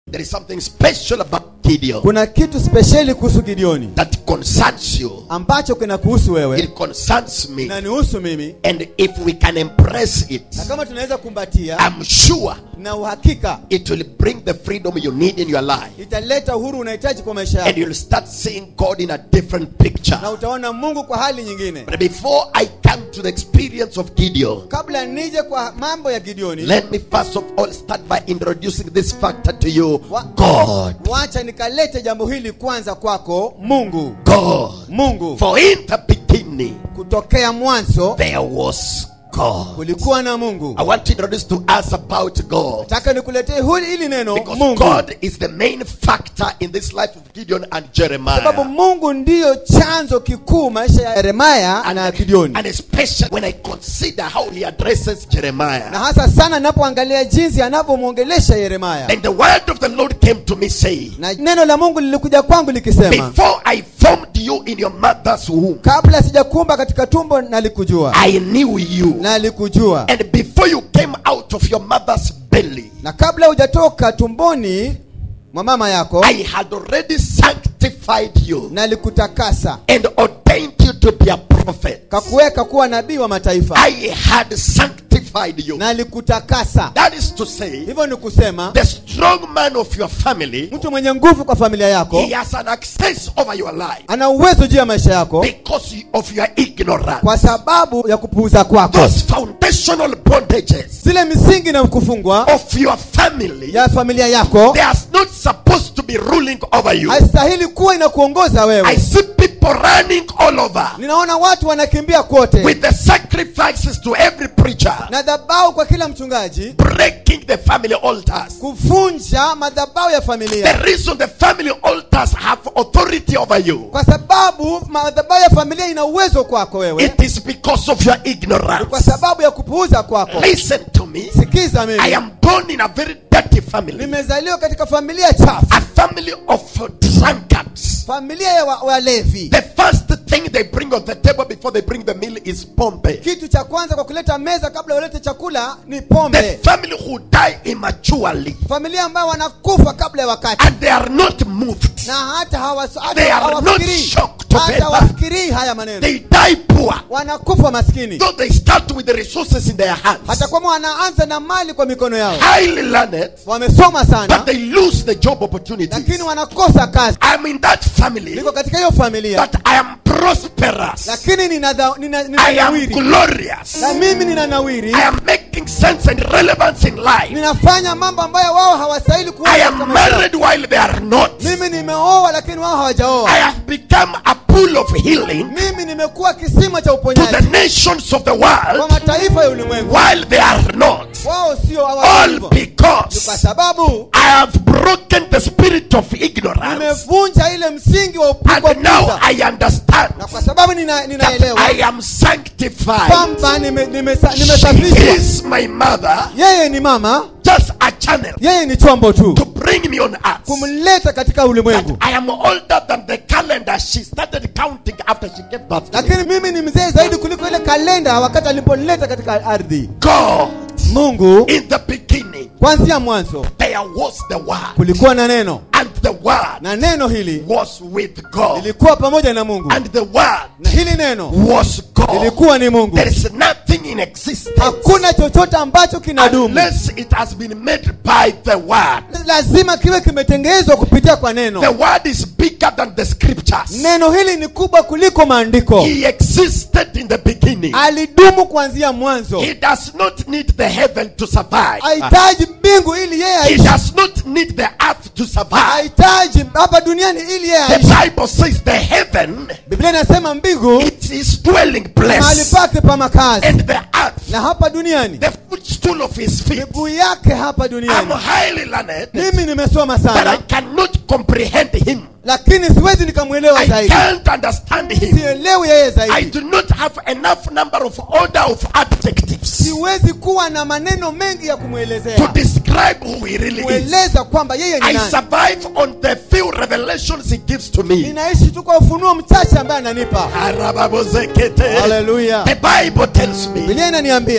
There is something special about Gideon kuna kitu spesheli kuhusu gideoni that concerns you. ambacho kinakuhusu wewe It concerns me. inanihusu mimi And if we can embrace na it, kama tunaweza kumbatia I'm sure na uhakika it will bring the freedom you need in your life. italeta uhuru unahitaji kwa maisha And yako you'll start seeing God in a different picture. na utaona mungu kwa hali nyingine But before I come to the experience of Gideon, kabla nije kwa mambo ya gideoni let me first of all start by introducing this factor to you Wa- God. wacha nikalete jambo hili kwanza kwako mungu God. mungu For in the beginning, kutokea mwanzo there was God. kulikuwa na mungu I want to introduce to us about God. nataka nikuletee hili hili neno Because mungu God is the main factor in this life of Gideon and sababu Jeremiah. mungu ndiyo chanzo kikuu maisha ya yeremaya na gideoni And especially when I consider how he addresses Jeremiah. na hasa sana napoangalia jinsi anavyomwongelesha yeremaya And the word of the Lord came to me saying, na neno la mungu lilikuja kwangu likisema Before I formed you in your mother's womb, kabla sijakumba katika tumbo nalikujua I knew you. nalikujua And before you came out of your mother's belly, na kabla hujatoka tumboni mwa mama yako I had already sanctified you nalikutakasa and ordained you to be a prophet. kakuweka kuwa nabii wa mataifa I had sanctified you. nalikutakasa That is to say, hivyo ni kusema the strong man of your family, mtu mwenye nguvu kwa familia yako he has an access over your life ana uwezo juu ya maisha yako because of your ignorance. kwa sababu ya kupuuza kwako Those foundational bondages zile misingi na kufungwa of your family, ya familia yako they are not supposed to be ruling over you. haistahili kuwa inakuongoza I wewe see people running all over ninaona watu wanakimbia kote with the sacrifices to every preacher, na dhabau kwa kila mchungaji breaking the family altars. kuvunja madhabau ya The familia reason the family altars have authority over you, kwa sababu madhabau ya familia ina uwezo kwako wewe it is because of your Ni ignorance. kwa sababu ya kupuuza kwako Listen to me. sikiza I mimi am born in a very dirty family, nimezaliwa katika familia chafu a family of drunkards. familia ya wa- walevi The first thing they bring on the table before they bring the meal is pombe. kitu cha kwanza kwa kuleta meza kabla ulete chakula ni The pombe family who die immaturely familia ambayo wanakufa kabla ya wakati and they are not moved. na hata hawas- hata They are not hawafikirii shocked to hata bear. hawafikirii haya maneno They die poor. wanakufa maskini Though they start with the resources in their hands, hata kwamba wanaanza na mali kwa mikono yao highly learned, wamesoma but sana they lose the job opportunities. lakini wanakosa kazi I'm in that family, niko katika hiyo familia but I am prosperous. lakini nina dha- nina- nina I am nawiri glorious. na mimi nina nawiri I am making sense and relevance in life. ninafanya mambo ambayo wao hawastahili kuwa I katika am maisha yao. married while they are not. mimi nimeoa lakini wao I hawajaoa have become a pool of healing mimi nimekuwa kisima cha to the uponyaji nations of the kwa world mataifa ya ulimwengu while they are not. wao sio All hawajivyo. Ni kwa because sababu I have broken the spirit of ignorance nimevunja ile msingi wa upu- wa and now kupuuza. I understand na kwa sababu nina- that ninaelewa I am sanctified. kwamba nime- nimesa- She nimesafishwa is my mother, yeye ni mama just a channel yeye ni chombo tu to bring me on earth. kumleta katika That ulimwengu I am older than the calendar she started counting after she gave birth to me. lakini mimi ni mzee zaidi kuliko ile kalenda wakati aliponileta katika ardhi God, mungu in the beginning, kwanzia mwanzo there was the Word, kulikuwa na neno and the Word na neno hili was with God, lilikuwa pamoja na mungu and the Word na hili neno was God. lilikuwa ni mungu There is nothing in existence hakuna chochote ambacho kinadumu unless it has been made by the Word. lazima kiwe kimetengenezwa kupitia kwa The neno Word is bigger than the scriptures. neno hili ni kubwa kuliko maandiko He existed in the beginning. alidumu kuanzia mwanzo He does not need the heaven to survive. hahitaji mbingu ili yeye He aishi does not need the earth to survive. hahitaji hapa duniani ili yeye The aishi Bible says the heaven biblia inasema mbingu it is dwelling mahali place pake pa makazi and the earth na hapa duniani the footstool of his feet. miguu yake hapa I'm duniani highly learned, mimi nimesoma but I sana cannot comprehend him. lakini siwezi nikamwelewa I zaidi can't understand him. sielewi yeye I zaidi do not have enough number of order of adjectives siwezi kuwa na maneno mengi ya to kumwelezea describe who he really is. kueleza kwamba yeye ni I nani survive on the few revelations he gives to me. ninaishi tu kwa ufunuo mchache ambaye ananipa Arababozekete. haleluya The Bible tells me bilia inaniambia that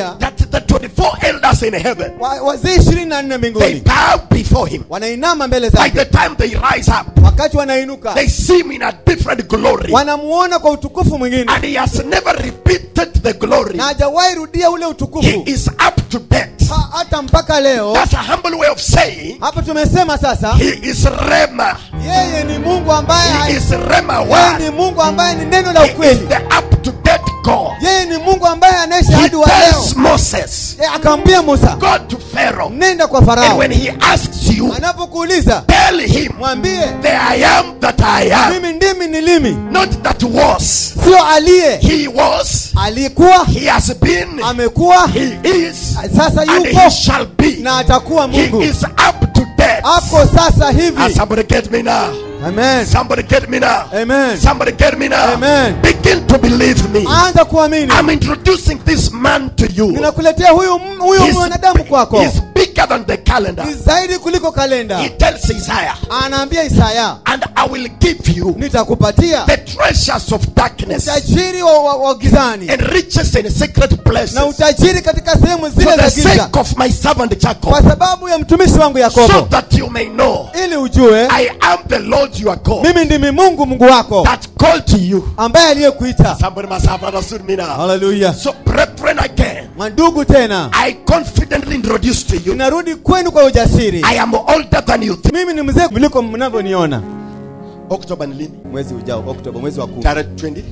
the 24 elders in heaven, Wa- wazee ishirini na nne they mbinguni bow before him. wanainama mbele By zake the time they rise up, wakati wanainuka they see him in a different glory. wanamuona kwa utukufu mwingine And he has never repeated the glory. na hajawahi rudia ule He utukufu is up to date. ha, hata mpaka leo That's a humble way of saying hapa tumesema sasa he is Rema. yeye ni mungu ambaye He hai- is Rema yeye one. ni mungu ambaye ni neno la He is ukweli the up to date God. yeye ni mungu ambaye anaishi He hadi wa leo tells Moses, Yeye akamwambia musa Go to Pharaoh. nenda kwa And farao when he asks you, anapokuuliza tell him, mwambie The I am that I am. mimi ndimi nilimi Not that was. sio aliye He was. alikuwa He has been. amekuwa He is. sasa And yupo he shall be. na atakuwa He mungu is up to date. ako sasa Ah, hivi somebody get me now. amen Somebody get me now. amen Somebody get me now. Amen. Begin to believe me. anza kuamini I'm introducing this man to you. ninakuletea huyu m- huyu He's, mwanadamu kwako he's bigger than the calendar. ni zaidi kuliko kalenda He tells Isaiah, anaambia isaya and I will give you nitakupatia the treasures of darkness utajiri wa, wa, wa gizani and riches in secret places na utajiri katika sehemu for zile the za giza sake of my servant Jacob, kwa sababu ya mtumishi wangu so yakobo that you may know ili ujue I am the Lord your God mimi ndimi mungu mungu wako that called to you. ambaye aliyekuita Somebody must have understood me now. haleluya So, brethren, again, mandugu tena I confidently introduce to you ninarudi kwenu kwa ujasiri I am older than you think. mimi ni mzee kuliko mnavyoniona October ni lini? mwezi ujao oktoba mwezi wa kumi Tarehe 20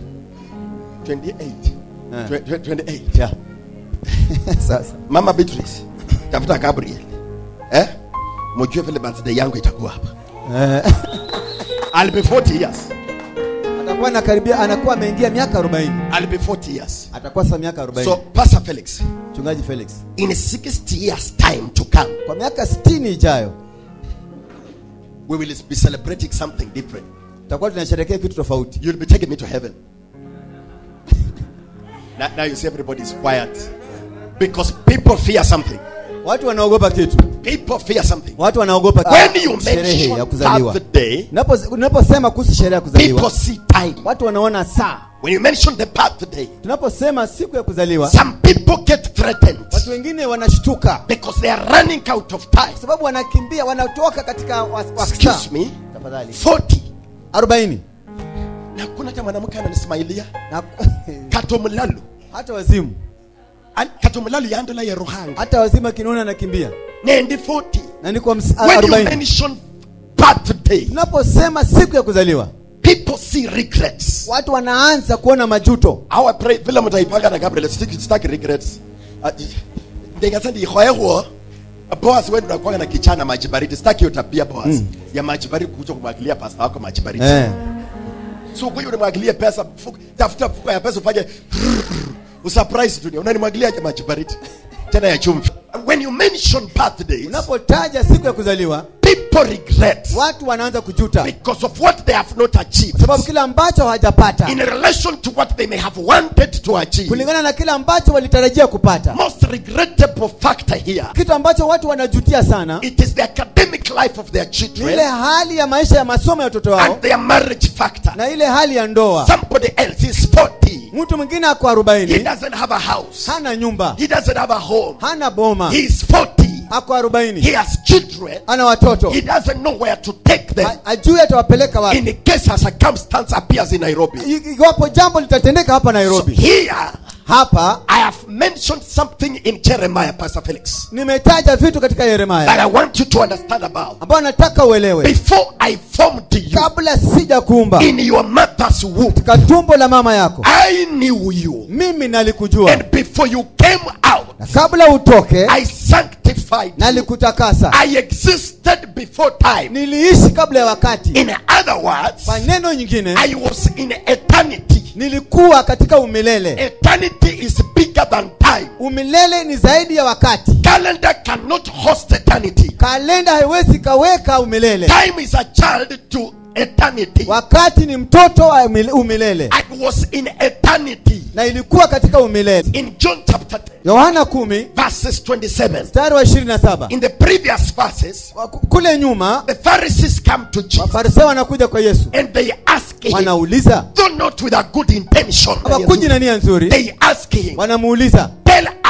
28 Eh. Twe- twe- 28 Yeah. sasa Mama Beatrice tafuta Gabriel eh mjue vile birthday yangu itakuwa hapa eh, I'll be 40 years atakuwa anakaribia anakuwa ameingia miaka 40 I'll be 40 years atakuwa sasa miaka 40 so Pastor Felix mchungaji Felix in 60 years time to come kwa miaka 60 ijayo we will be celebrating something different tutakuwa tunasherehekea kitu tofauti you'll be taking me to heaven now, now you see everybody is quiet because people fear something watu wanaogopa kitu people fear something watu wanaogopa when you sherehe ya mention kuzaliwa birthday Unapo- unaposema kuhusu sherehe ya people kuzaliwa see time watu wanaona saa when you mention the birthday tunaposema siku ya kuzaliwa some people get threatened watu wengine wanashtuka because they are running out of time kwa sababu wanakimbia wanatoka katika wa- wa- excuse saa. me tafadhali 40 40 na kuna hata mwanamke ananismailia na katomulalu hata wazimu An- katomulalu yandola ya ruhanga hata wazimu akiniona anakimbia nendi 40 na niko ms- when you 40 mention birthday tunaposema siku ya kuzaliwa people see regrets watu wanaanza kuona majuto how i pray vile mtaipanga na gabriel sitaki sitaki regrets ndingasema ndihoehuo boas wewe unakuwa na kichana maji baridi sitaki hiyo tabia boas ya maji baridi kuja kumwagilia pasta wako maji baridi eh. so kwa hiyo unamwagilia pesa mfuko- tafuta mfuko ya pesa ufanye usurprise dunia unanimwagilia maji baridi tena ya chumvi when you mention birthdays unapotaja siku ya kuzaliwa people regret watu wanaanza kujuta because of what they have not achieved sababu kile ambacho hawajapata in relation to what they may have wanted to achieve kulingana na kile ambacho walitarajia kupata most regrettable factor here kitu ambacho watu wanajutia sana it is the academic life of their ni children ile hali ya maisha ya masomo ya watoto wao and their marriage factor na ile hali ya ndoa somebody else is 40 mtu mwingine ako he 40 doesn't have a house hana nyumba he doesn't have a home hana boma he is 40 ako he 40 has children ana watoto he doesn't know where to take them Ha- ajui atawapeleka wapi in case a circumstance appears in Nairobi I- iwapo jambo litatendeka hapa so nairobi here hapa I have mentioned something in Jeremiah Pastor Felix nimetaja vitu katika that yeremaya I want you to understand about ambayo nataka uelewe before I formed you kabla sija kuumba in your mother's womb katika tumbo la mama yako I knew you mimi nalikujua and before you came out na kabla utoke I sanctified you nalikutakasa I existed before time niliishi kabla ya wakati in other words kwa neno nyingine I was in eternity nilikuwa katika umilele eternity is bigger than time umilele ni zaidi ya wakati calendar cannot host eternity kalenda haiwezi kaweka umilele time is a child to eternity wakati ni mtoto wa umile- umilele I was in eternity na ilikuwa katika umilele in John chapter 10 yohana 10 verses 27 mstari wa 27 in the previous verses Wa- kule nyuma the Pharisees come to Jesus wafarisayo wanakuja kwa yesu and they ask him wanauliza though not with a good intention hawakuji na nia nzuri they ask him wanamuuliza tell us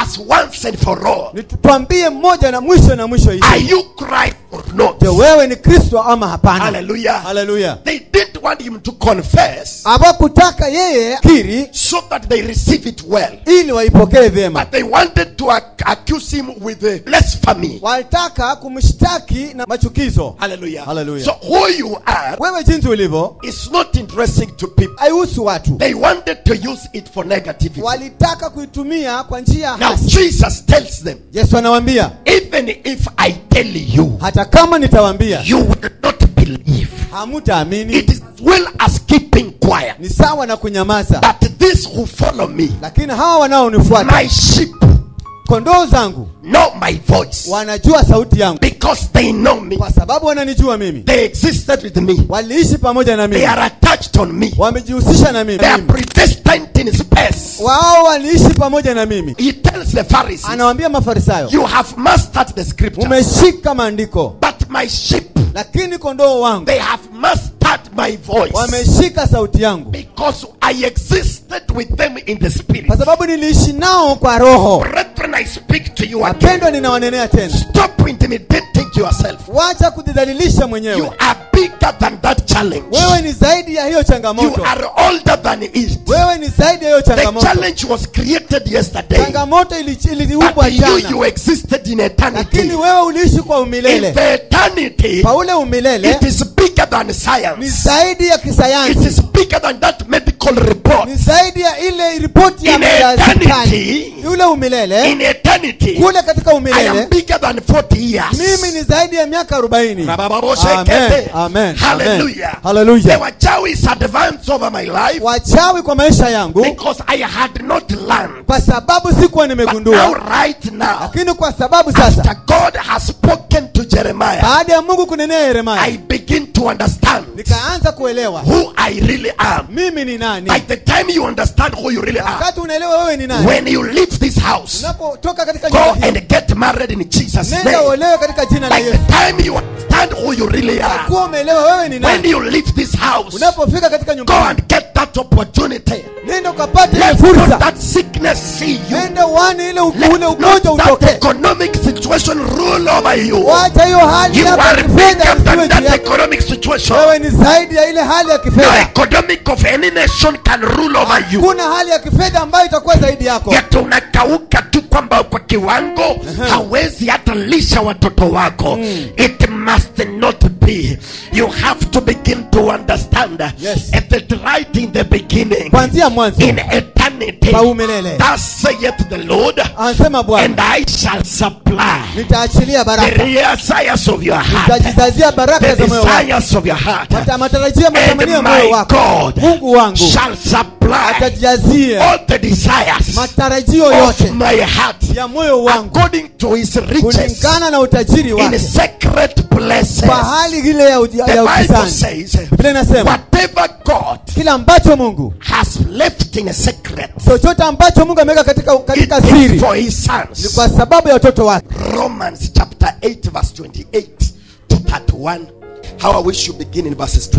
us once and for all. nitutwambie mmoja na mwisho na mwisho hii Are you Christ or not? je wewe ni kristo ama hapana Hallelujah. haleluya They didn't want him to confess hawakutaka yeye kiri so that they receive it well. ili waipokee vyema But they wanted to ac- accuse him with uh, blasphemy. walitaka kumshtaki na machukizo Hallelujah. Hallelujah. So who you are wewe jinsi ulivyo is not interesting to people. haihusu watu They wanted to use it for negativity. walitaka kuitumia kwa njia Now hasi Jesus tells them, yesu anawaambia even if I tell you, hata kama nitawaambia you will not believe. hamutaamini It is as well as keeping quiet. ni sawa na kunyamaza But these who follow me, lakini hawa wanaonifuata my sheep, kondoo zangu know my voice wanajua sauti yangu because they know me. kwa sababu wananijua mimi They existed with me. waliishi pamoja na They mimi are attached on me. wamejihusisha na mimi They are predestined in space. wao waliishi pamoja na mimi He tells the Pharisees, anawaambia mafarisayo You have mastered the scripture, umeshika maandiko but my sheep, lakini kondoo wangu they have mastered my voice wameshika sauti yangu because I existed with them in the spirit. kwa sababu niliishi nao kwa roho Brethren, I speak to you again. wapendwa ninawanenea tena Stop intimidating yourself. wacha kujidhalilisha You mwenyewe are bigger than that challenge. wewe ni zaidi ya hiyo You changamoto are older than it. wewe ni zaidi ya hiyo The changamoto challenge was created yesterday. changamoto ili- iliumbwa But you, jana you existed in eternity. lakini wewe uliishi kwa In umilele the eternity, kwa ule umilele it is bigger than ni science. zaidi ya It kisayansi is bigger than that medical report. ni zaidi ya ile ripoti ya In ya eternity, hospitali ule umilele In eternity, kule katika I am umilele bigger than 40 years. mimi ni zaidi ya miaka arobaini Amen. Amen. Hallelujah. Amen. Hallelujah. The wachawi is advanced over my life wachawi kwa maisha yangu because I had not learned. kwa sababu sikuwa But now, nimegundua right now, lakini kwa sababu after sasa God has spoken to Jeremiah, baada ya mungu kunenea yeremaya I begin to understand nikaanza kuelewa who I really am. mimi ni nani By the time you understand who you really are, wakati unaelewa wewe ni nani when you leave this house, unapotoka katika go nyumba hii and get married in Jesus' nenda name. uolewe katika jina la By yesu the time you understand who you really are, kuwa umeelewa wewe ni when nani you leave this house, unapofika katika go nyumba hii and get that opportunity. nenda ukapata ile Let not fursa that sickness see you. nenda uone ile u- Let ule not ugonjwa that utokee economic situation rule over you. wacha hiyo hali You yako ya are kifedha bigger isiwe than juu that yako economic situation. wewe ni zaidi ya ile hali ya No kifedha economic of any nation can rule over you. kuna hali ya kifedha ambayo itakuwa zaidi yako Yet unakauka tu kwamba kwa kiwango hawezi hata lisha watoto wako. It must not be. You have to begin to understand Yes. that right in the beginning, kuanzia mwanzo in eternity, Pa umilele. thus saith the Lord, anasema bwana and I shall supply nitaachilia the baraka desires of your heart. nitajizazia baraka The za moyo wako desires of your heart. Mata- matarajio ya matamanio ya And moyo my wako God mungu wangu shall supply atajazia all the desires matarajio of yote my heart ya moyo wangu according to his riches kulingana na utajiri in wake secret places. kwa hali ile ya, uji- The ya Bible ukisani says, biblia inasema whatever God kila ambacho mungu has left in a secret, chochote ambacho mungu ameweka katika, it katika is siri for his ni sons. kwa sababu ya watoto wake Romans chapter 8, verse 28 to 31. How I wish you begin in verses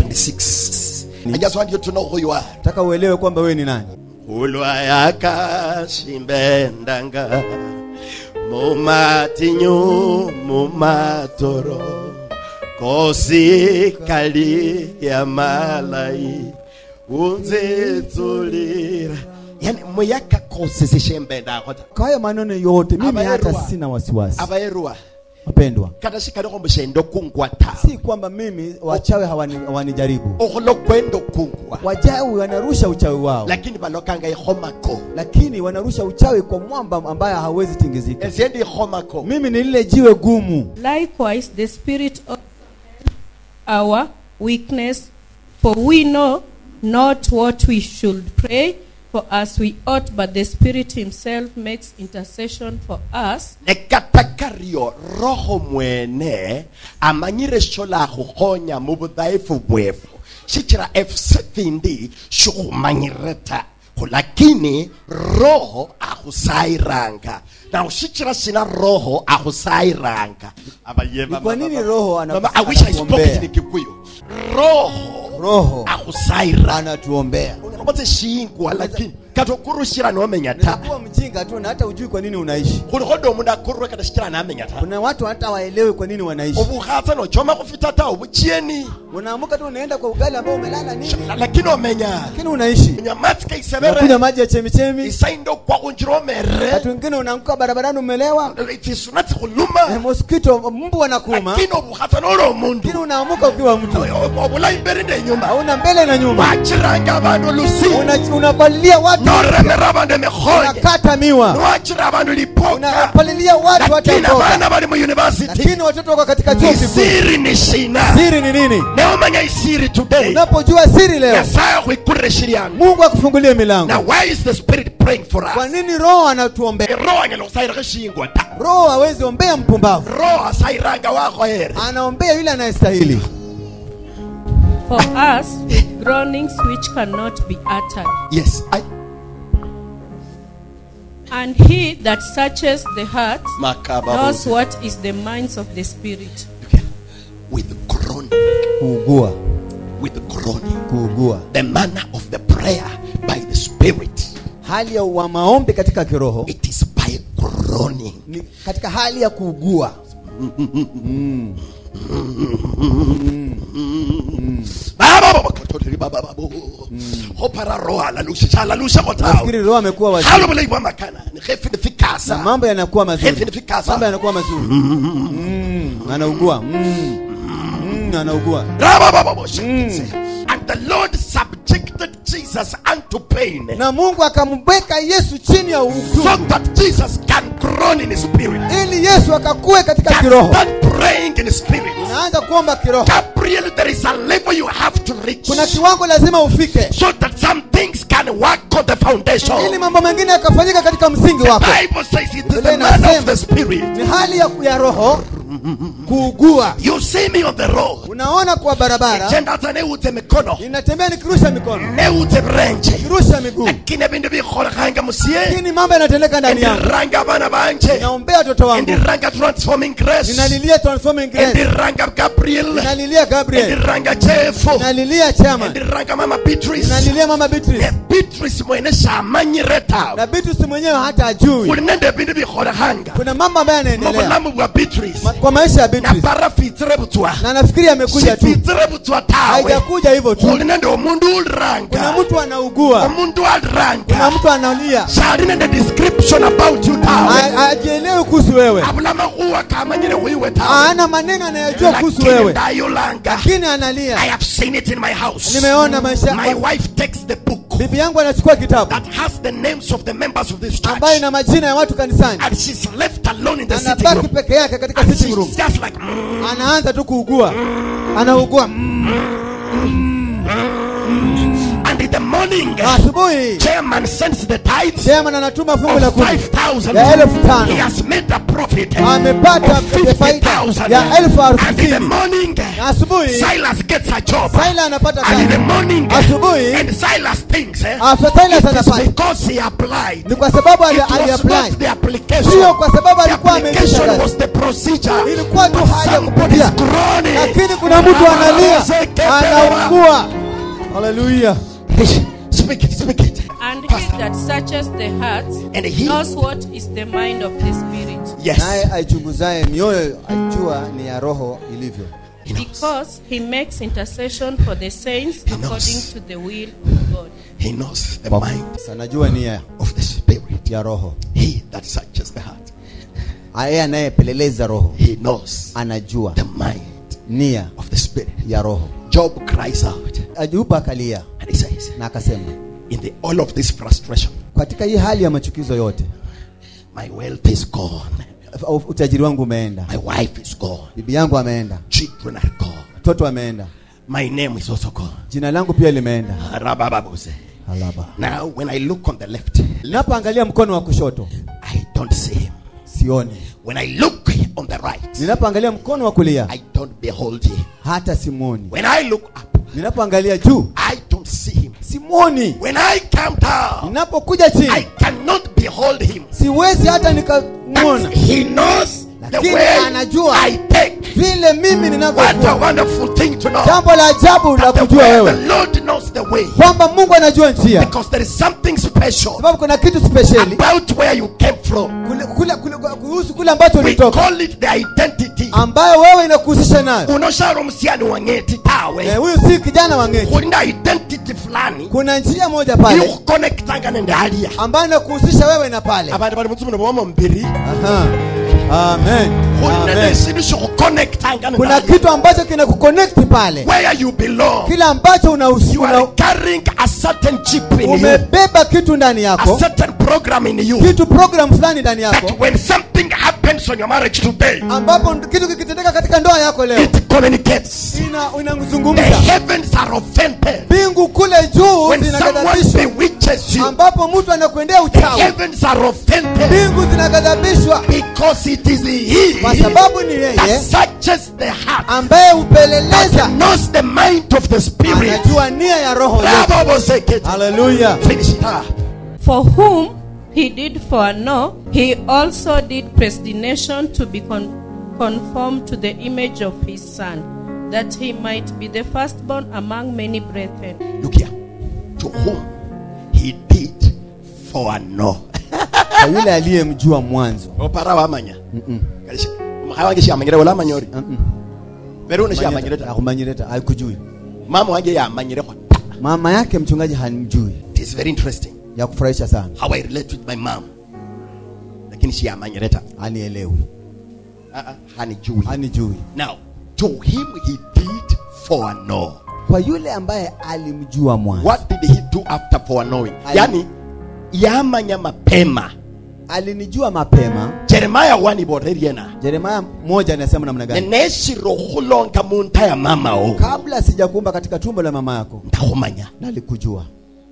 26. I just want you to know who you are. nataka uelewe kwamba wewe ni nani ulwayakasimbendanga mumatinyu mumatoro kosi kali ya malai unzitsulira yani muyaka kosi sishembendakota kwa hayo maneno yote mimi Abaerwa. hata sina wasiwasi abaerwa wapendwa kata shikaliho mushendo kungwata si kwamba mimi wachawi hawani- hawanijaribu okhulo kwenda okungwa wachawi wanarusha uchawi wao lakini balokanga ikhomako lakini wanarusha uchawi kwa mwamba ambaye hawezi tingizika eziendi ikhomako mimi ni lile jiwe gumu Likewise, the Spirit of our weakness, for we know not what we should pray for as we ought, but the Spirit Himself makes intercession for us nekatakario roho mwene amanyire shola khukhonya mu budhaifu bwefu shichira efusefindi shikhumanyire ta khulakini roho akhusairanga na ushichira shina roho akhusairanga Ni kwa nini roho ana- Mama, I wish I spoke anatuombea? it in Kikuyu. roho roho akhusairanga anatuombea unakapata shingwa lakini kata okurushira nomenya ta unakuwa mjinga tu na hata ujui kwa nini unaishi khulikhoda omundu akurwe kata shikira namenya ta kuna watu hata waelewi kwa nini wanaishi obukhatsa nochoma khufita ta obuchieni unaamuka tu unaenda kwa ugali ambao umelala nini lakini omenya lakini unaishi unywa matsi unakunywa kaisebere maji ya chemichemi isainde okwakhunjira omere watu wengine unaanguka barabarani umelewa tsisuna Eh, tsikhuluma mosquito mbu anakuuma lakini obukhatsa noli omundu lakini unaamuka ukiwa mtu obulayi mberi nenyuma hauna mbele na nyuma wachiranga abandu lusi Una- unapalilia watu noremera abandu emikhonye unakata miwa niwachira abandu lipoka unapalilia watu hata lakini mboga abana bali mu university lakini watoto wako katika chuo kikuu isiri ni shina siri ni nini neomanya isiri today unapojua siri leo nyasaye akhwikurire shiryango mungu akufungulie milango now why is the spirit praying for kwa us nini roho anatuombea roho anyala khusayirikho shingwa ta roho hawezi ombea mpumbavu roho asayiranga wakhoyere anaombea yule anayestahili For us, with groanings which cannot be uttered. yes I, And he that searches the heart Makaba knows Bose. what is the minds of the Spirit. with groaning kuugua with groaning kuugua the manner of the prayer by the spirit hali ya wa maombi katika kiroho it is by groaning ni katika hali ya kuugua gopara roa lalusha lalusha nafikiri gotawo roho amekuwa halo waziri bolai bwa makana ni gefe ni na fikasa mambo yanakuwa gefe mazuri ni fikasa mambo yanakuwa mazuri Mm, anaugua Mm, mm, anaugua and the lord subjected jesus unto pain na mungu akamweka yesu chini ya so utungu that jesus can groan in spirit ili yesu akakue katika can kiroho start praying in spirit unaanza kuomba kiroho gabriel there is a level you have to reach kuna kiwango lazima ufike so that some things can work on the ili foundation mambo mengine yakafanyika katika msingi wako bible says it is Biblia the man of inasema. the spirit ni hali ya, ya roho kuugua you see me on the road unaona kwa barabara genda hata neutse mikono inatembea nikirusha mikono neutse birenje nikirusha miguu lakini ebindu bikholekanga musie lakini mambo yanatendeka ndani yangu endiranga abana banje naombea watoto wangu endiranga transforming grace ninalilia transforming grace endiranga gabriel ninalilia gabriel endiranga jefu ninalilia chama endiranga mama beatrice ninalilia mama beatrice ne beatrice mwene shamanyire tawe na beatrice mwenyewe hata ajui uli nende ebindu bikholekanga kuna mambo ambayo yanaendelea mubulamu bwa beatrice Ma- kwa maisha ya na beatrice parafitsire butswa na nafikiri amekuja tu sifitsire butswa tawe haijakuja hivyo tu uli nende omundu kuna uliranga mtu anaugua omundu kuna aliranga mtu analia shali nende description about you tawe Ha- hajielewi kuhusu wewe abula makhuwa kamanyire wiwe tawe hana maneno anayojua kuhusu lakini wewe ndayolanga lakini i analia have seen it in my house nimeona maisha my wife takes the book bibi yangu anachukua kitabu that has the names of the members of this church ambayo ina majina ya watu kanisani and she's left alone in the sitting anabaki room peke yake katika and sitting room she's just like mm, anaanza tu kuugua anaugua and in the morning asubuhi chairman sends the tithes chairman anatuma fungu la of kumi 5000 ya elfu tano. he has made a profit amepata of faida 50000 ya elfu and in the hamsini morning na asubuhi Silas gets a job Saila anapata and in the kazi morning Asubuhi. and Silas thinks eh, After Silas it is anafanya. because he applied ni kwa sababu it ali- was not aliapply the application sio kwa sababu the alikuwa ameingisha application kazi was the procedure ilikuwa tu But hali ya somebody is kupitia groaning lakini kuna mtu analia anaugua haleluya speak it speak it And he Pastor. that searches the heart And he- knows what is the mind of the Spirit. yes naye aichunguzaye mioyo ajua ni ya roho ilivyo he knows Because he makes intercession for the saints He knows. according to the will of God. he knows the mind anajua nia of the spirit ya roho he that searches the heart yeye anayepeleleza roho he knows anajua the mind nia of the spirit ya roho job cries out ajupa akalia and he says na akasema in the all of this frustration katika hii hali ya machukizo yote my wealth is gone u- utajiri wangu umeenda my wife is gone bibi yangu ameenda children are gone mtoto ameenda my name is also gone jina langu pia limeenda Rabababose. alaba now when i look on the left ninapoangalia mkono wa kushoto i don't see him sioni when i look on the right ninapoangalia mkono wa kulia i don't behold him hata simwoni when i look up ninapoangalia juu i don't see him simwoni when i come down ninapokuja i chini cannot behold him siwezi hata but nikamwona he knows the Lakini way anajua. i take vile mimi what a ninavyokuwa wonderful thing to know jambo la ajabu la that the kujua way wewe the lord knows the way kwamba mungu anajua njia because there is something special sababu kuna kitu spesheli about where you came from kule, kule, kule, kuhusu kule ambacho we ulitoka call it the identity ambayo wewe inakuhusisha nayo unoshara omusiyani wangeti Eh, tawe huyu si kijana wa ngeti kulina identity fulani kuna njia moja pale ikukonekitanga nende aliya ambayo inakuhusisha wewe na pale abantu bali mutsumu nobomo mbiri Aha. amen kulina Amen. nesindu shikukonekitanga nende kuna aliya kitu ambacho kinakuconnect pale where you belong kile ambacho you unahusu are una, carrying a certain chip in you umebeba kitu ndani a yako certain program in you kitu program fulani ndani yako that when something happens on your marriage today ambapo kitu kikitendeka katika ndoa yako leo it communicates ina the inazungumza heavens are offended mbingu kule juu when someone zinaghadhabishwa bewitches you ambapo mtu anakuendea the uchawi heavens are offended mbingu zinaghadhabishwa because it is kwa he sababu ni that yeye searches the heart ambaye hupeleleza that knows the mind of the spirit anajua nia ya roho yetu. Bravo, Bosekete. haleluya finish it ah. For whom he did foreknow, he also did predestination to be con- conformed to the image of his Son, that he might be the firstborn among many brethren. look here to whom he did foreknow kwa yule aliyemjua mwanzo opara wamanya Kalisha- omukhaya wange shamanyire wala amanyori pero une shamanyire ta akumanyireta haikujui mama wange yamanyirekho ta mama yake mchungaji hamjui it is very interesting ya kufurahisha sana how i relate with my mom lakini siyamanyire ta anielewi Ah, ah, hanijui anijui now to him he did foreknow kwa yule ambaye alimjua mwanzo what did he do after foreknowing Ali- yani yamanya mapema alinijua mapema jeremiah 1 iboreriena jeremaya moja anasema namna gani neneshiro khulonga munta ya mama o kabla sijakuumba katika tumbo la mama yako ndakhumanya nalikujua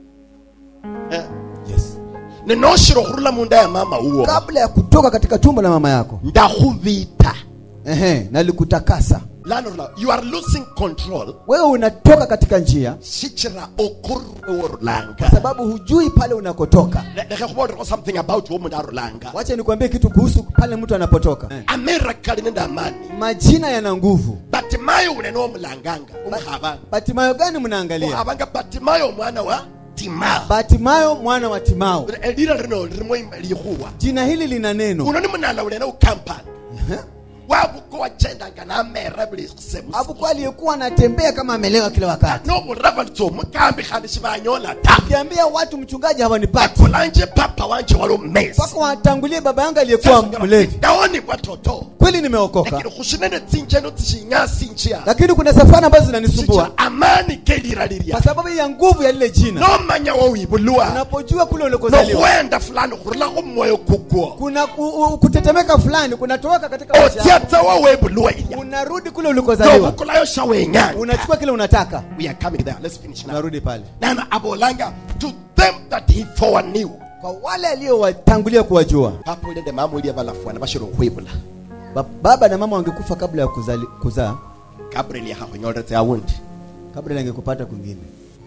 Eh, yes nenoshiro khurula munda ya mama uwo kabla ya kutoka katika tumbo la mama yako ndakhuvita ehe nalikutakasa lano you are losing control wewe unatoka katika njia shichira okurwe worulanga kwa sababu hujui pale unakotoka lekhe khubolekho something about wo mundu arulanga wacha nikwambie kitu kuhusu pale mtu anapotoka eh. amerikali nende amani majina yana nguvu batimayo unene omulanganga umukhabanga batimayo gani mnaangalia ukhabanga batimayo omwana wa timao batimayo mwana wa timao elira lino lirimo likhuwa jina hili lina neno uno ni munala ulene ukampani wabuko wachendanga namera buli semu abuko aliyekuwa anatembea kama amelewa kila wakati nokhurava litso omukambi khandi sibanyola ta kiambia watu mchungaji hawanipati bakolanje papa wanje wali omumesi mpaka watangulie baba yangu aliyekuwa mlevi ndawoni bwatoto kweli nimeokoka lakini khushinene tsinjeno tsishinyasinjia lakini kuna safari ambazo zinanisumbua sicha amani kelira lirya kwa sababu ya nguvu ya lile jina nomanya wowibulwa unapojua kule ulikozaliwa nokhwenda fulani khurulakho mwoyo kukwo kuna ku, u, kutetemeka fulani kunatoka katika maisha yako. otyatsa wowebulwa ilya unarudi kule ulikozaliwa nobukulayo shawenyanga unachukua kile unataka we are coming there let's finish now unarudi pale nana abolanga to them that he foreknew kwa wale aliowatangulia kuwajua papa ulende mama ulia balafwana bashira okhwibula ba, baba na mama wangekufa kabla ya kuzali, kuzaa gabriel yahakhonyoletse awundi kabla yangekupata kwingine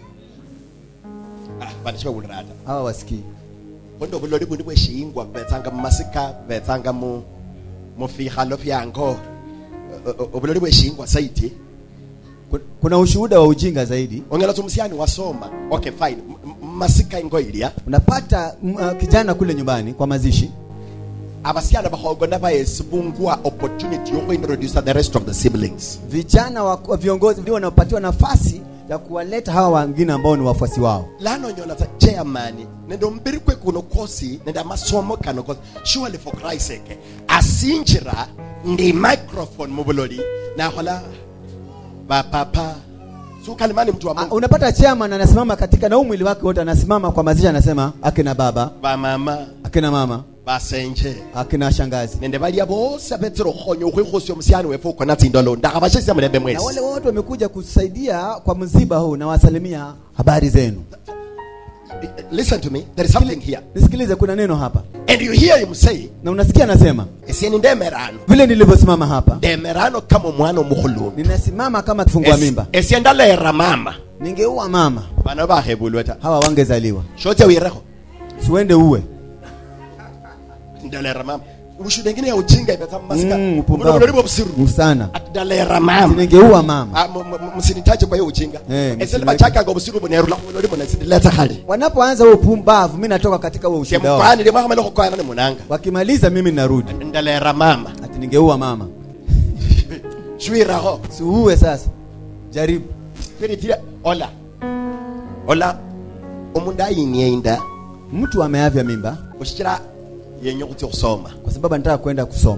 ah bantu shibabulirata hawa wasikii bondo buloli bundi bweshingwa bubetsanga mumasika bubetsanga mu mufikhalo fyango O- o- obuloli bweshingwa saiti Ku- kuna ushuhuda wa ujinga zaidi ongela tsa omusyani wasoma okay fine M- m- masika ingo ilya unapata m- uh, kijana kule nyumbani kwa mazishi abasyana bakhogona bayesibungwa opportunity yokuintroduce the rest of the siblings vijana wa wa viongozi ndio wanaopatiwa nafasi ya kuwaleta hawa wengine ambao ni wafuasi wao lanonyola tsa chairman nende ombiri kwe kuno kosi nende amasomo kano kosi surely for christ sake asinjira ndi microphone mubuloli nakhola bapapa sukalimani mtu wa Ah, mungu unapata chairman anasimama katika na huu mwili wake wote anasimama kwa mazishi anasema akina baba bamama akina mama basenje akina shangazi nende balia bose abetsere okhonya okhwikhosi omusyani wefe ukona tsindolo ndakhabashesya mulembe na wale mwesi wote wamekuja kusaidia kwa msiba huu na wasalimia habari zenu listen to me there is something here nisikilize kuna neno hapa and you hear him say na unasikia anasema esieni ndemerano vile nilivyosimama hapa ndemerano kama omwana omukhulumbi ninasimama kama kifungua mimba esye ndalera mama ningeua mama bano bakhebulwe ta hawa wangezaliwa shotya wirekho siwende uwe ndalera mama ushuhuda ingine ya ujinga imeza masika Mm, upumbavu. mnalolibo busiru sana atidalera mama ningeua mama Ah, m- m- msinitaje kwa hiyo ujinga Eh, esele msiniweke- bachaka ngo busiru bonerula mnalolibo nasidileta hali wanapoanza huo upumbavu mi natoka katika huo ushuhuda wao kemkwani limwa kama lokokwana ni munanga wakimaliza mimi narudi ndalera mama ati ningeua mama shwiraho siuue sasa jaribu spiritile ola ola umundu ayinie inda mtu ameavya mimba ushikira yenye kuti kusoma kwa sababu anataka kwenda kusoma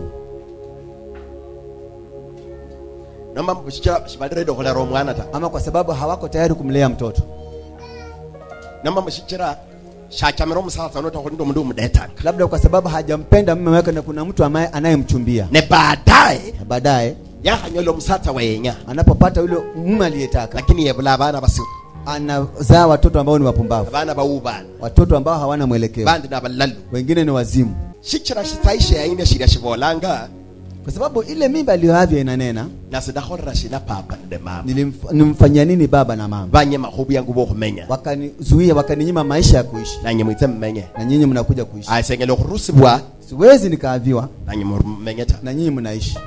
noma ushikira shibalirede okulera omwana ta ama kwa sababu hawako tayari kumlea mtoto noma mushikira shachamira omusasa nota kuti ndi omundu umudetaka labda kwa sababu hajampenda mume wake na kuna mtu ambaye anayemchumbia ne baadaye na baadaye yahanyola omusatsa wenya anapopata yule mume aliyetaka lakini yebula abana basiru anazaa watoto ambao ni wapumbavu abana bawubana watoto ambao hawana mwelekeo bandi nabalalu wengine ni wazimu shikira shitsaishe yaine shirya shivolanga kwa sababu ile mimba aliyoavya inanena nasidakholera shina papa nde mama nilimf- nimfanyia nini baba na mama banye mahubu yangu bokhumenya wakanizuia wakaninyima maisha ya kuishi nanye mwitse mmenye na nyinyi mnakuja kuishi asengele okhurusibwa siwezi nikaaviwa nanye mmenye ta na nyinyi mnaishi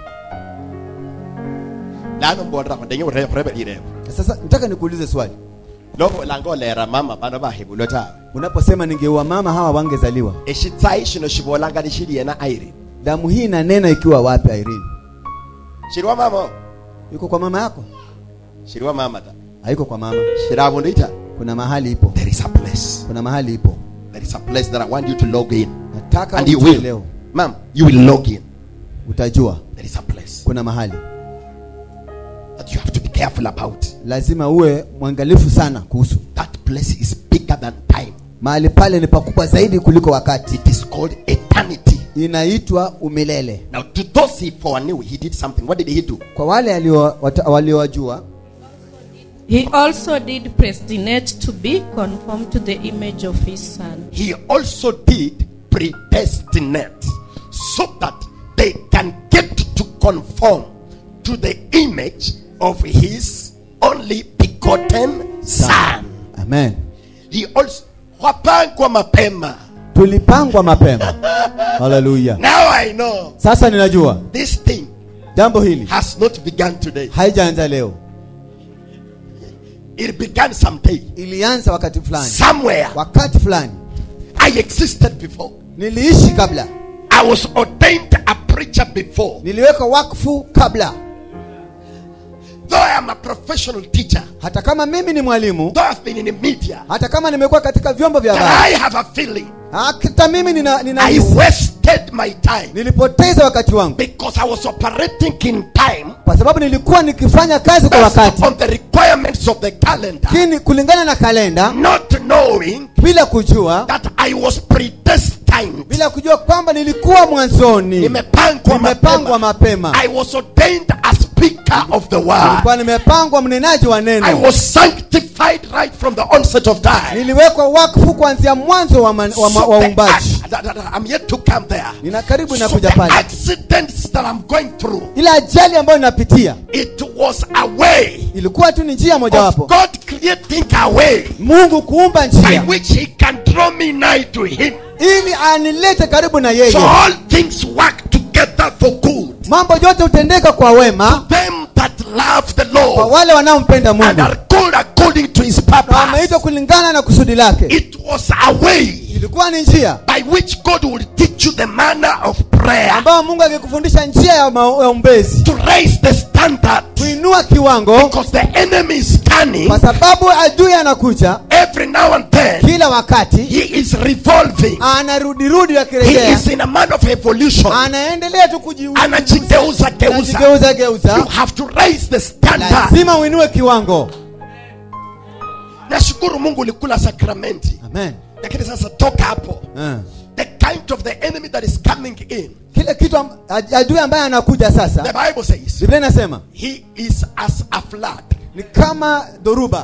lano mbolera ndenye urebe lirebo sasa nataka nikuulize swali loko langa olera mama bana bahebulwe tawe unaposema ningeua mama hawa wangezaliwa eshitsayi shino shivolanga ni shili yena irene damu hii inanena ikiwa wapi Irene shiliwa mama yuko kwa mama yako shiliwa mama ta haiko kwa mama shili avundu ita kuna mahali ipo there is a place kuna mahali ipo there is a place that i want you to log in nataka and you ujue will leo ma'am you will log in utajua there is a place kuna mahali that you have to be careful about lazima uwe mwangalifu sana kuhusu that place is bigger than time mahali pale ni pakubwa zaidi kuliko wakati it is called eternity inaitwa umilele now to those he foreknew he did something what did he do kwa wale alio- wata- waliowajua He also did predestinate to be conformed to the image of his son. he also did predestinate so that they can get to conform to the image of his only begotten son amen he also wapangwa mapema tulipangwa mapema haleluya now i know sasa ninajua this thing jambo hili has not begun today haijaanza leo it began someday ilianza wakati fulani somewhere wakati fulani i existed before niliishi kabla i was ordained a preacher before niliweka wakfu kabla though i am a professional teacher hata kama mimi ni mwalimu though i've been in the media hata kama nimekuwa katika vyombo vya but habari i have a feeling hata mimi nina, nina i wasted my time nilipoteza wakati wangu because i was operating in time kwa sababu nilikuwa nikifanya kazi kwa based wakati on the requirements of the calendar lakini kulingana na kalenda not knowing bila kujua that i was predestined bila kujua kwamba nilikuwa mwanzoni nimepangwa nimepangwa mapema mapema i was ordained a speaker of the word nilikuwa nimepangwa mnenaji wa i neno was sanctified right from the onset of time niliwekwa wakfu kuanzia mwanzo wa, man, wa, ma- So wa the uumbaji ac- that- that- I'm yet to come there. nina karibu So inakuja the pale accidents that I'm going through, ile ajali ambayo ninapitia it was a way ilikuwa tu ni njia of mojawapo God creating a way mungu kuumba by njia which He can draw me nigh to Him. ili anilete karibu na So yeye all things work together for good. mambo yote hutendeka kwa wema Them that love the kwa Lord wale wanaompenda and mungu are called according to His na wameitwa purpose. kulingana na kusudi lake It was a way ilikuwa ni njia by which God will teach you the manner of prayer ambayo mungu angekufundisha njia ya ma- ya umbezi to raise the standard kuinua kiwango because the enemy is cunning. kwa sababu adui anakuja every now and then kila wakati he is revolving anarudirudi he akirejea is in a man of evolution anaendelea tu kuji- anajigeuza geuza anajigeuza you geuza have to raise the standard lazima uinue kiwango nashukuru mungu ulikula sakramenti amen lakini sasa toka hapo Eh. the kind of the enemy that is coming in kile kitu am- ad- adui ambaye anakuja the sasa bible says biblia inasema he is as a flood ni kama dhoruba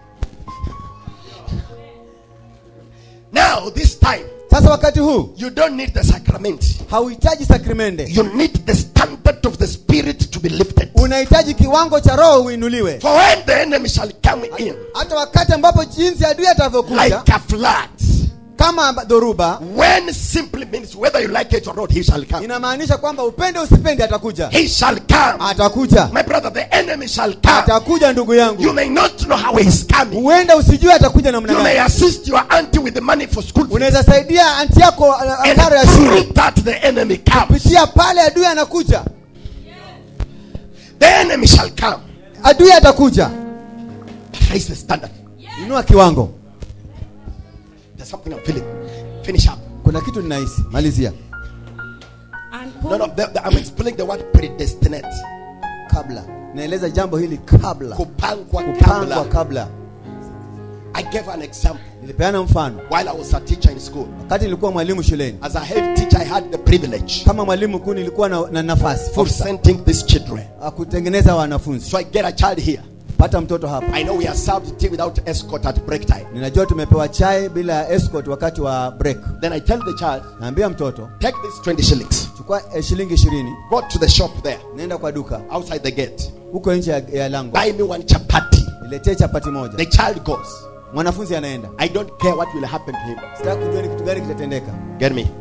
now this time sasa wakati huu you don't need the sacrament hauhitaji sakrimende you need the standard of the spirit to be lifted unahitaji kiwango cha roho uinuliwe for when the enemy shall come in hata wakati ambapo jinsi adui atavyokuja like a flood kama dhoruba when simply means whether you like it or not he shall come inamaanisha kwamba upende usipende atakuja he shall come atakuja my brother the enemy shall come atakuja ndugu you yangu may not know how he is coming huenda usijue atakuja namna you may gani assist your auntie with the money for school fees. unaweza saidia anti yako uh, and karo ya shule through that the enemy comes kupitia pale adui anakuja the enemy shall come adui atakuja raise the standard inua kiwango there's something i'm feeling finish up kuna kitu ninahisi malizia And no no the, the, i'm explaining the word predestinate kabla naeleza jambo hili kabla kupangwa kupangwa kabla kabla i gave an example nilipeana mfano while i was a teacher in school wakati nilikuwa mwalimu shuleni as a head teacher i had the privilege kama mwalimu mkuu nilikuwa na, na nafasi of fursa sending these children ya kutengeneza wanafunzi so i get a child here pata mtoto hapa i know we are served tea without escort at break time ninajua tumepewa chai bila escort wakati wa break then i tell the child naambia mtoto take this 20 shillings chukua eh, shilingi ishirini go to the shop there nenda kwa duka outside the gate huko nje ya, ya lango buy me one chapati niletee chapati moja the child goes mwanafunzi anaenda i don't care what will happen to him sitaki kujua ni kitu gani kitatendeka get me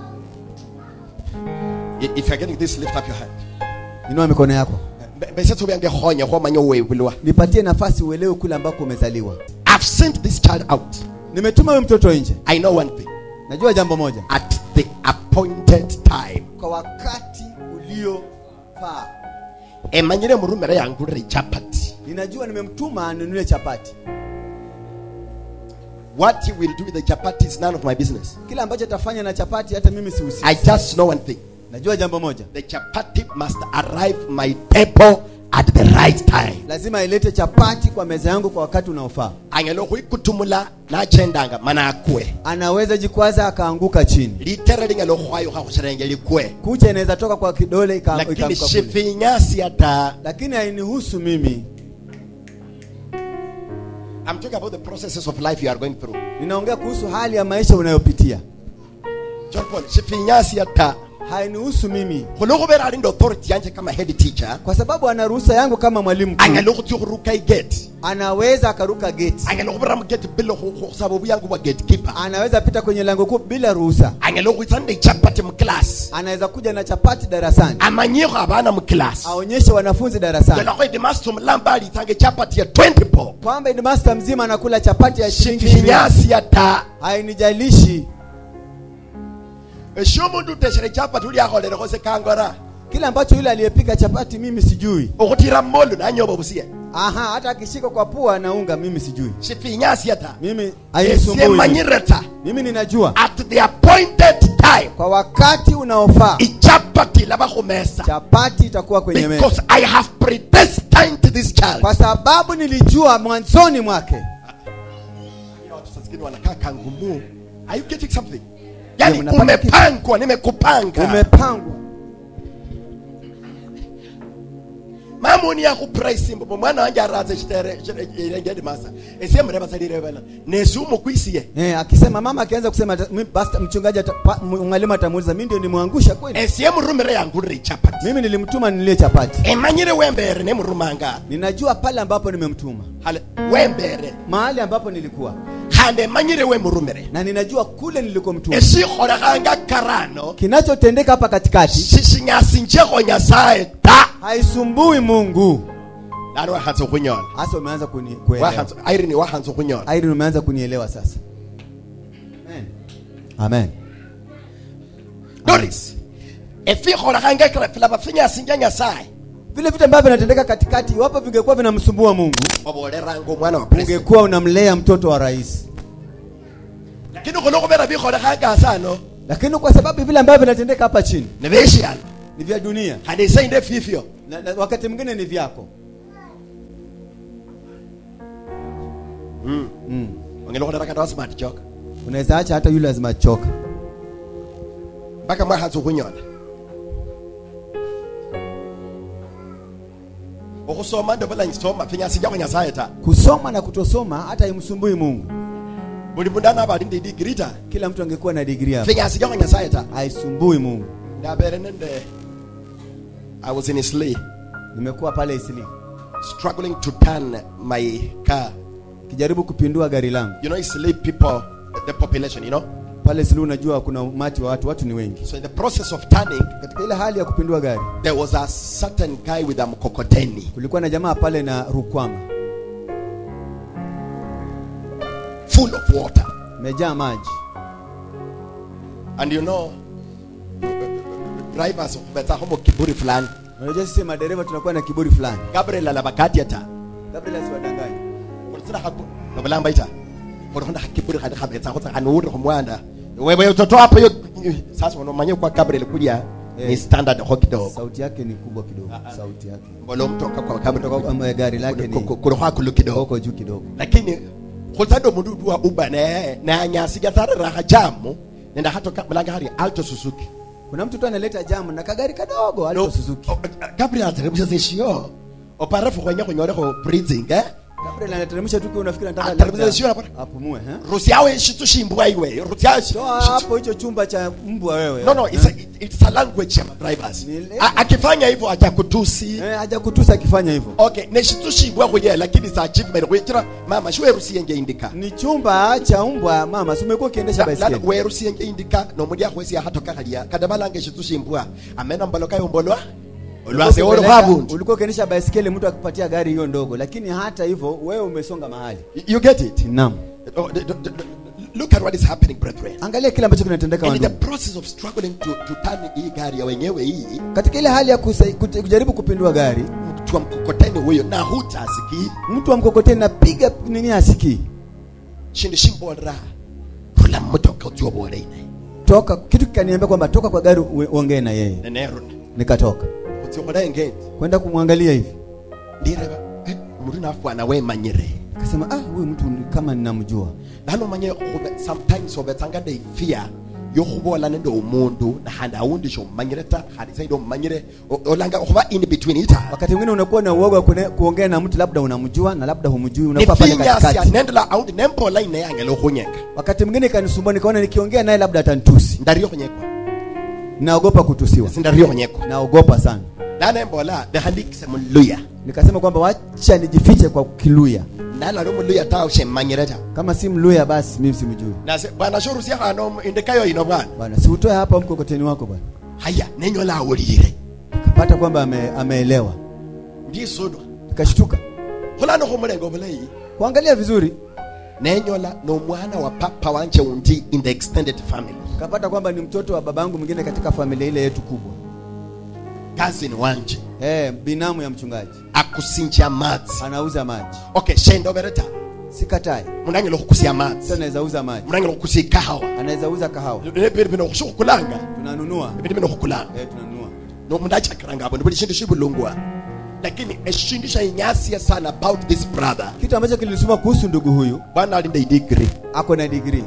I- if you're getting this lift up your hand inua mikono yako Be- bese tobyange honya ho manyo wewulwa nipatie nafasi uelewe kule ambako umezaliwa i've sent this child out nimetuma huyu mtoto nje i know one thing najua jambo moja at the appointed time kwa wakati uliofaa emanyire murumere yangurire chapati ninajua nimemtuma anunue chapati what he will do with the chapati is none of my business kile ambacho atafanya na chapati hata mimi sihusiki i just know one thing najua jambo moja the chapati must arrive my table at the right time lazima ilete chapati kwa meza yangu kwa wakati unaofaa angelo huikutumula nachendanga mana akue anaweza jikwaza akaanguka chini litere lingelo hwayo hahushirenge likue kucha inaweza toka kwa kidole ika- lakini ikaanguka kule. shifinyasi ata lakini hainihusu mimi i'm talking about the processes of life you are going through ninaongea kuhusu hali ya maisha unayopitia john paul shifinyasi ata hainihusu mimi khulokubera ali ndi authority yanje kama head teacher kwa sababu ana ruhusa yangu kama mwalimu mkuu angelo khuthi khuruka igate anaweza akaruka geti angelo khubira mugate bilo khusaba obuyangu bwa gatekeeper anaweza pita kwenye lango kuu bila ruhusa angelo khwitsa nde ichapati muclass anaweza kuja na chapati darasani amanyikho abana muclass aonyeshe wanafunzi darasani yolakho idimaster omulamba alitsanga ichapati ya 20 bob kwamba headmaster mzima anakula chapati ya shilingi ishirini shifinyasi ata hainijalishi esho omundu uteshere ichapati uli akholerekho sekangora kile ambacho yule aliyepika chapati mimi sijui okhutira mmolu nanyoba obusiye aha hata akishika kwa pua na unga mimi sijui shifinyasi ata mimi hainisumbui esiemanyire ta mimi ninajua at the appointed time kwa wakati unaofaa ichapati laba khumesa chapati itakuwa kwenye meza because i have predestined this child kwa sababu nilijua mwanzoni mwake watu saa zingine wanakaa kangumu are you getting something yani mnapata kitu? umepangwa nimekupanga umepangwa mamuni yakhupraise mbobo mwana wanje aratse shitere irengedi masa esiemureva salirevela nesi umukwisiye eh, akisema mama akianza kusema ata- mi- basta mchungaji ata- pa- m- mwalimu atamuuliza mi ndio nimwangusha kweli esiemurumire yangurire ichapati mimi nilimtuma nilie chapati emanyire wembere nemurumanga ninajua pale ambapo nimemtuma Hale- wembere mahali ambapo nilikuwa khande emanyire wemurumire na ninajua kule nilikomtuma esikholekhanga karano kinachotendeka hapa katikati shishinyasinjekho nyasaye ta haisumbui mungu nani wakhanza okhunyola hasa umeanza kuni- kuelewa Wakhanza- irene wakhanza okhunyola Irene umeanza kunielewa sasa amen, amen. notice efikholekhanga kirafila bafinyasinja nyasaye vile vitu ambavyo vinatendeka katikati iwapo vingekuwa vinamsumbua mungu oboleranga omwana wa president ungekuwa unamlea mtoto wa rais lakini khulokubera bikholekhanga asano lakini kwa sababu vile ambavyo vinatendeka hapa chini nebeshiana ni vya dunia khandi isainde fifyo na, na wakati mwingine ni vyako mm. ongela khulera kata wasmart joka unaweza acha hata yule lazima choka mpaka mwakhanza okhunyola okhusoma ndobolangisoma finyasinjakho nyasaye ta kusoma na kutosoma hata imsumbui mungu buli mundu anaba ali ndi degree ta kila mtu angekuwa na digrii hapo finyasinjakho nyasaye ta haisumbui mungu ndabere nende i was in isli nimekuwa pale isili struggling to turn my car kijaribu kupindua gari langu you know isli people the population, you know. pale Sulu unajua kuna umati wa watu watu ni wengi So in the process of turning, katika ile hali ya kupindua gari there was a certain guy with a mkokoteni. kulikuwa na jamaa pale na rukwama full of water. imejaa maji And you know, drivers wameza homo kiburi fulani. unajua sisi madereva tunakuwa na kiburi fulani Gabriel alabakati ata. Gabriel asiwadanganye Ulisina hapo. Nobalamba ita. Unaona hakiburi hadi kabeza hata anuri kumwanda. Wewe utoto hapo hiyo sasa unamanya kwa Gabriel kuja ni Eh. standard hokido. sauti yake ni kubwa kidogo sauti yake Mbolo mtoka kwa Gabriel Kutoka kwa gari lake ni kuroha kulukido. huko juu kidogo lakini khulsado mundu duwa uba ne na nyasi ga thare raha jamu nenda hato ka mlanga hari alto suzuki kuna mtu tu analeta jamu na kagari kadogo alito Suzuki o- gabriel ateremsha zeshio oparafu kwenye kunyore ko breathing eh Gabriel anateremsha tu kwa unafikiri anataka Ateremsha labda sio hapa. apumue eh rusi yawe shitu shimbwa iwe rusi yawe shi- toa shitu- hapo hicho chumba cha mbwa wewe no no it's a, it- it's a language ya drivers Ni ile- akifanya hivyo atakutusi eh haja kutusa akifanya hivyo okay ne shitu shimbwa kwenye lakini sa achievement kwenye mama shwe rusi yenge indika ni chumba cha mbwa mama si umekuwa ukiendesha baiskeli werusienge indika nomuli akhwesi ahatoka khalia kada balange shitu shimbwa amena mbalo kayo mbolwa olwase olo Ulikuwa khabundu ukipeleka- ulikuwa ukiendesha baiskeli mtu akipatia gari hiyo ndogo lakini hata hivyo wewe umesonga mahali you get it naam Oh, d- d- d- look at what is happening brethren angalia kile ambacho kinatendeka and in the wandugu process of struggling to, to turn hii gari ya wenyewe hii katika ile hali ya kusai- kute- kujaribu kupindua gari mtu wa mkokoteni huyo na hutasiki mtu wa mkokoteni napiga nini asikii shindu shimbolra rula mutoka utiobola ine toka kitu kikaniambia kwamba toka kwa gari ue- uongee na yeye neneruna nikatoka utiobola engeti kwenda kumwangalia hivi ndireba eh, muru nafwana wemanyire akasema ah huyu mtu ni kama ninamjua nano manye khube- sometimes obetsanga ne fear yokhubola nende umundu nahandi awundi shomumanyire ta khandi saidi omumanyire o- olanga khuba in between ita wakati mwingine unakuwa na uoga wa kune- kuongea na mtu labda unamjua na labda humjui unakuwa pale nifinyasya katikati nendela awundi nempola ine yange lokhunyeka wakati mwingine kanisumbua nikaona nikiongea naye labda atanitusi ndario khunyekwa naogopa kutusiwa sindario khunyekwa naogopa sana nanembola nehandikise muluya nikasema kwamba wacha nijifiche kwa kiluya nalali omuluya ta shemmanyire ta kama si mluya basi mimi simjui nase bwana shorusia khano indikayo ino bwana bwana si utoe hapa mkokoteni wako bwana haya nenyola awulire kapata kwamba ame, ameelewa ndisudwa nikashtuka khulano khumulenga obulayi kuangalia vizuri nenyola nomwana wa papa wanje undi in the extended family kapata kwamba ni mtoto wa babangu mwingine katika familia ile yetu kubwa cousin wanje eh binamu ya mchungaji akusinja amatsi anauza maji okay shendobereta sikatai munanyala okhukusia sasa amatsi anaweza uza maji munanyala okhukusia ikahawa anaweza uza kahawa ebindu bino khusukhukulanga tunanunua ebindu bino khukulanga eh tunanunua nomundu achakiranga apo buli shindu shibulungwa lakini eshindu shainyasiya sana about this brother kitu ambacho kilinisuma kuhusu ndugu huyu bwana ali nde degree ako na degree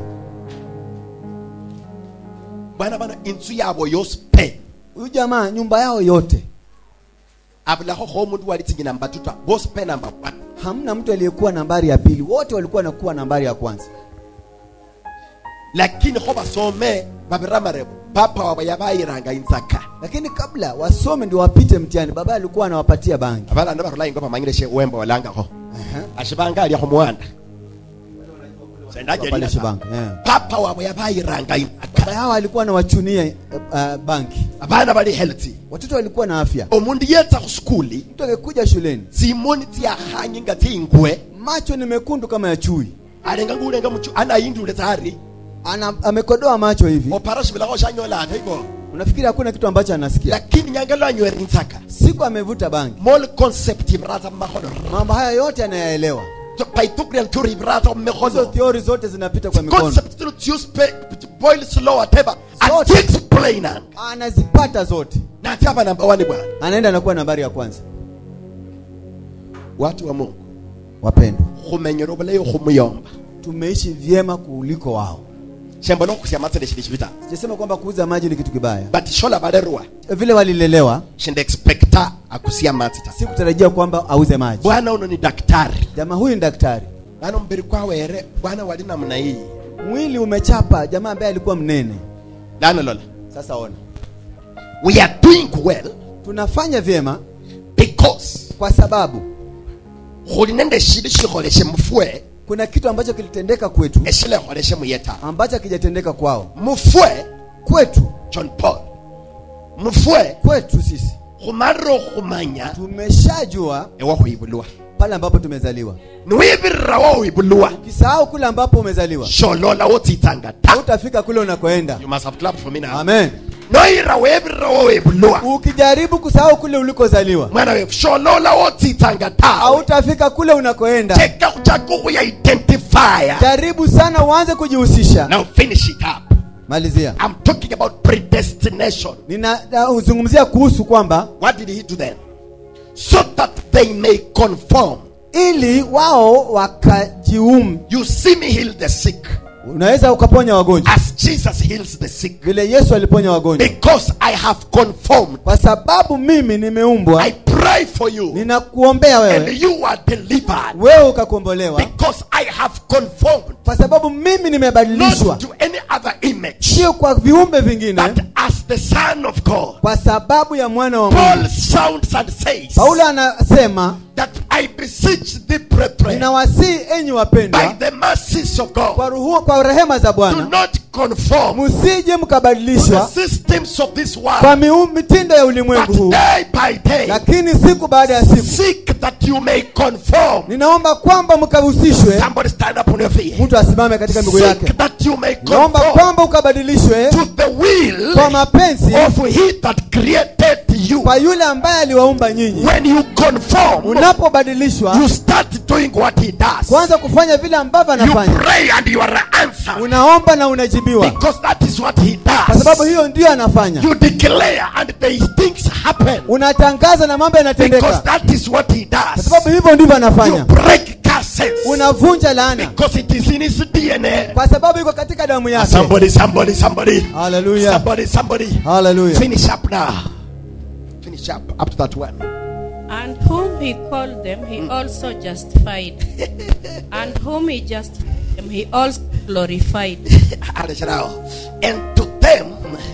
bwana bana inzu yabo yospe huyu jamaa nyumba yao yote abulakho kho omundu wali tsinyina mbatuta bospe number one hamna mtu aliyekuwa nambari ya pili wote walikuwa nakuwa nambari ya kwanza lakini kho basome babiramarebo papa wabwe yabayiranga inzaka lakini kabla wasome ndio wapite mtihani baba alikuwa anawapatia bangi abalanda barula ingo bamanyire she wemba walangakho ashibanga aliakho muwanda pale shibanga eh. papa wabwe yabayiranga baba inzaka yao alikuwa anawachunia uh, banki abana bali healthy watoto walikuwa na afya omundu yetsa khusukuli mtu akikuja shuleni tsimoni tsiakhanyi nga tsingwe macho ni mekundu kama ya chui alenga ngulenga muchu anayindule tsari ana amekodoa macho hivi opara shibilakho shanyola ata ibo unafikiri hakuna kitu ambacho anasikia lakini nyange lwanywere inzaka siku amevuta bangi mol concept ibrata mmakhono mambo haya yote anayaelewa pythagorean theory ibrata hizo mmekhono theory zote zinapita kwa mikono concept zino tsiuspe boil slow whatever Zote. atiexplainanga anazipata zote nati apa namba wani bwana anaenda anakuwa nambari ya kwanza watu wa mungu wapendwa khumenyera obulayi khumuyomba tumeishi vyema kuliko wao shembo nokhusia matsele shili shivita sijasema kwamba kuuza maji ni kitu kibaya but shola balerwa vile walilelewa shinde expecta akusia matsi ta sikutarajia kwamba auze maji bwana uno ni daktari jamaa huyu ni daktari bana mbiri kwawere bwana wali namna hii mwili umechapa jamaa ambaye alikuwa mnene lana lola sasa ona we are doing well tunafanya vyema because kwa sababu khuli nende shindu shikholeshe mufwe kuna kitu ambacho kilitendeka kwetu eshileholeshe muyeta ambacho hakijatendeka kwao mufwe kwetu john paul mufwe kwetu sisi khumarira okhumanya tumeshajua ewakhwibulwa pale ambapo tumezaliwa niwibirira wokhwibulwa ukisahau kule ambapo umezaliwa sholola wotsitsanga ta hautafika kule unakoenda you must have clapped for me now amen noyira webirira wowebulwa ukijaribu kusahau kule ulikozaliwa mwana wefu sholola wotsitsanga ta hautafika kule unakoenda cheka chako khuya-identifya jaribu sana uanze kujihusisha now finish it up malizia i'm talking about predestination ninazungumzia kuhusu kwamba what did he do then so that they may conform ili wao wakajium you see me heal the sick unaweza ukaponya wagonjwa as jesus heals the sick vile yesu aliponya wagonjwa because i have conformed kwa sababu mimi nimeumbwa i pray for you ninakuombea and wewe you are delivered wewe ukakombolewa because i have conformed kwa sababu mimi nimebadilishwa not to any other image sio kwa viumbe vingine but as the son of god kwa sababu ya mwana wa paul mungu sounds and says paulo anasema that i beseech the brethren ninawasihi enyi by wapendwa the mercies of god kwa, ruhu, kwa rehema za do bwana not conform msije to the mkabadilishwa systems of this kwa world miu- mitindo ya ulimwengu but huu day by day lakini siku baada ya siku seek that you may conform ninaomba kwamba mkahusishwe somebody stand up on your feet mtu asimame katika miguu yake seek that you may naomba conform kwamba ukabadilishwe to the will kwa mapenzi of he that created you kwa yule ambaye aliwaumba nyinyi when you conform unapobadilishwa you start doing what he does kwanza kufanya vile ambavyo you anafanya pray and you are answered unaomba na unajibiwa because that is what he kwa sababu does hiyo ndiyo anafanya you declare and the things happen unatangaza na mambo because yanatendeka that is what he kwa does sababu hivyo ndivyo you anafanya break curses unavunja laana because it is in his DNA kwa sababu iko katika damu yake somebody somebody somebody haleluya somebody somebody haleluya finish up now finish up up to that one And whom he called them, he also justified. and whom he justified them, he also glorified. Alishara. and to them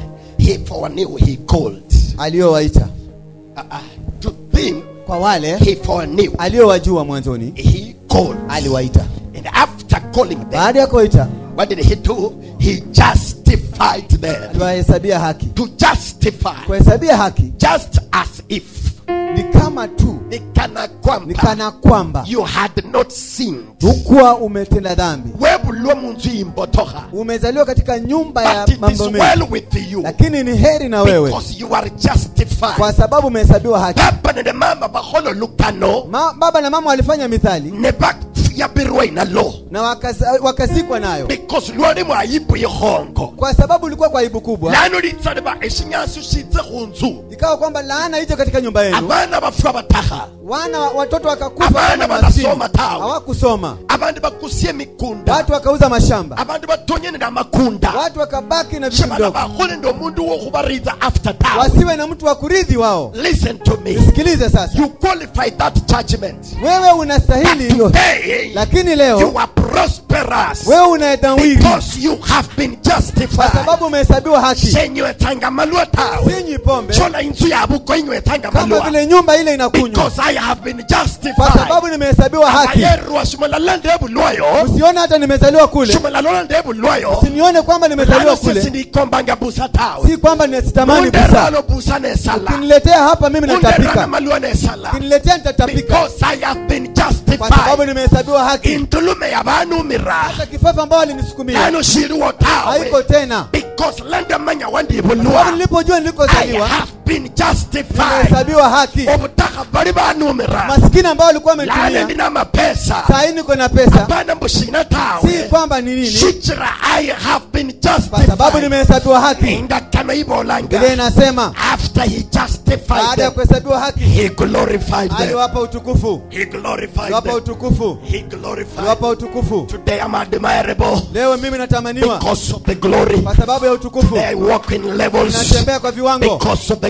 he foreknew he called aliyowaita uh, uh, to them kwa wale he foreknew aliyowajua mwanzoni he called aliwaita and after calling them baada ya kuwaita what did he do he justified them aliwahesabia haki to justify kuhesabia haki just as if ni kama tu ni kana ni kwamba kana kwamba you had not sinned hukuwa umetenda dhambi webulwa munzu imbotoha umezaliwa katika nyumba ya but it is mambo mengi well with you lakini ni heri na wewe because you are justified kwa sababu umehesabiwa haki papa ne mama baholo lukano Ma, baba na mama walifanya mithali ne bayabirwa inalo na wakaza- wakazikwa nayo because lwali mwayibu ihongo kwa sababu ulikuwa kwa aibu kubwa lano litsaleba eshinyasu shitse khunzu ikawa kwamba laana ije katika nyumba yenu abana bafwa bataha wana watoto wakakufa Abana kama maskini. banasoma tawe. hawakusoma abandi bakusya emikunda watu wakauza mashamba abandi batonyenera amakunda watu wakabaki na vitu shebana vidogo bakhole ndi omundu wokhubariza after town wasiwe na mtu wa kurithi wao listen to me nisikilize sasa you qualify that judgment wewe unastahili hiyo today lakini leo you are prosperous wewe unaedawiri because you have been kwa justified sababu umehesabiwa haki senywetsanga malwa tawe sinywi pombe shola inzu yabuko inywetsanga kama malwa vile nyumba ile inakunywa because i have been kwa justified sababu nimehesabiwa haki ayerwa shumalala ndebulwayo usione hata nimezaliwa kule shumalalola ndebulwayo usinione kwamba nimezaliwa kule sindikombanga busa tawe si kwamba nisitamani busa munderalo busa nesala ukiniletea hapa mimi munderana natapika malwa nesala ukiniletea nitatapika because i have been kwa sababu justified nimehesabiwa haki intulume yabanumira hata kifafa ambao walinisukumia lano shiliwo tawe haiko tena because landamanya sababu wandibulwa nilipojua i nilikozaliwa have been justified nimehesabiwa haki obutaka bali banumira maskini ambao walikuwa lale wametumia ndina amapesa saa hii niko na pesa bana mbushina si tawe kwamba ni nini shikira i have been kwa sababu justified nimehesabiwa haki indakano biblia ibolanga inasema after he justified baada ya them kuhesabiwa haki he glorified them aliwapa utukufu he glorified aliwapa them utukufu he glorified aliwapa utukufu today i'm admirable leo mimi natamaniwa because of the glory kwa sababu ya utukufu i walk in levels natembea kwa viwango because of the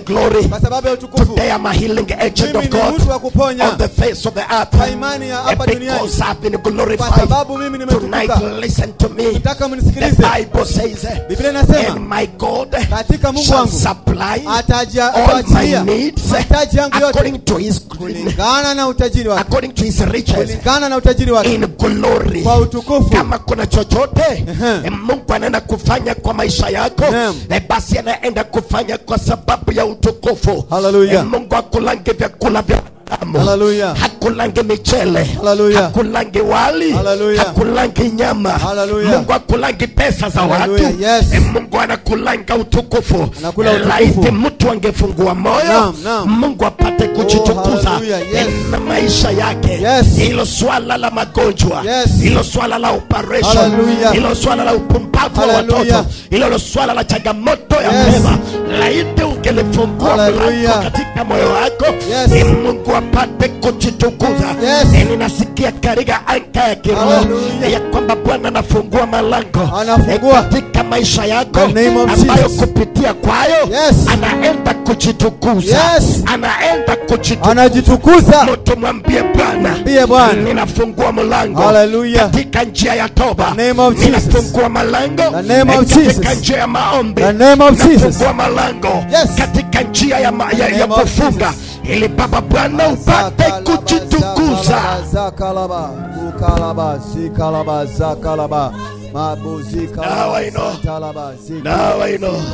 glory. kwa sababu ya utukufu Today I'm a healing agent mimi of ni God mtu wa kuponya on the face of the earth. kwa imani ya And hapa duniani because I've been kwa glorified sababu mimi tonight, nimetukuka listen to me. nataka The mnisikilize Bible says, Biblia and inasema my God katika Mungu shall wangu supply ataja- all my ataachilia needs mahitaji yangu yote according to his kulingana na utajiri wake according to his riches kulingana na utajiri wake in glory. kwa utukufu Kama kuna chochote Ehe. eh, Mungu anaenda kufanya kwa maisha yako Naam. eh, basi anaenda kufanya kwa sababu ya utukufu. Hallelujah. Eh, Mungu akulange vyakula vya damu. Hallelujah. hakulange michele Hallelujah. hakulange wali Hallelujah. hakulange nyama Hallelujah. Mungu akulange pesa za watu Hallelujah. Yes. Eh, Mungu anakulanga utukufu Anakula Eh, utukufu. laiti mtu angefungua moyo Naam, naam. Mungu apate kujitukuza hallelujah. Yes. eh, na maisha yake Yes. hilo swala la magonjwa Yes. hilo swala la operation Hallelujah. hilo swala la upumbavu wa Hallelujah. watoto hilo swala la changamoto ya Yes. mema laiti ungelifungua Hallelujah. mlango katika moyo wako Yes. eh, Mungu apate kujitukuza Yes. Eh, ninasikia katika anga ya kiroho Hallelujah. eh, ya kwamba Bwana anafungua malango Anafungua. eh, katika maisha yako The name of ambayo Jesus. kupitia kwayo Yes. anaenda kujitukuza Yes. anaenda kujitukuza anajitukuza Mtu mwambie Bwana, Mwambie Bwana. ninafungua mlango Hallelujah. katika njia ya toba, The name of Jesus. ninafungua malango The name of katika Jesus. njia ya maombi, The name of Jesus. ninafungua malango Yes. katika njia ya, ma, ya, The ya name of kufunga Jesus. ili Baba Bwana upate kujitukuza. zakalaba ukalaba zikalaba zakalaba mabuzikalaba Now I know. zatalaba Now I know.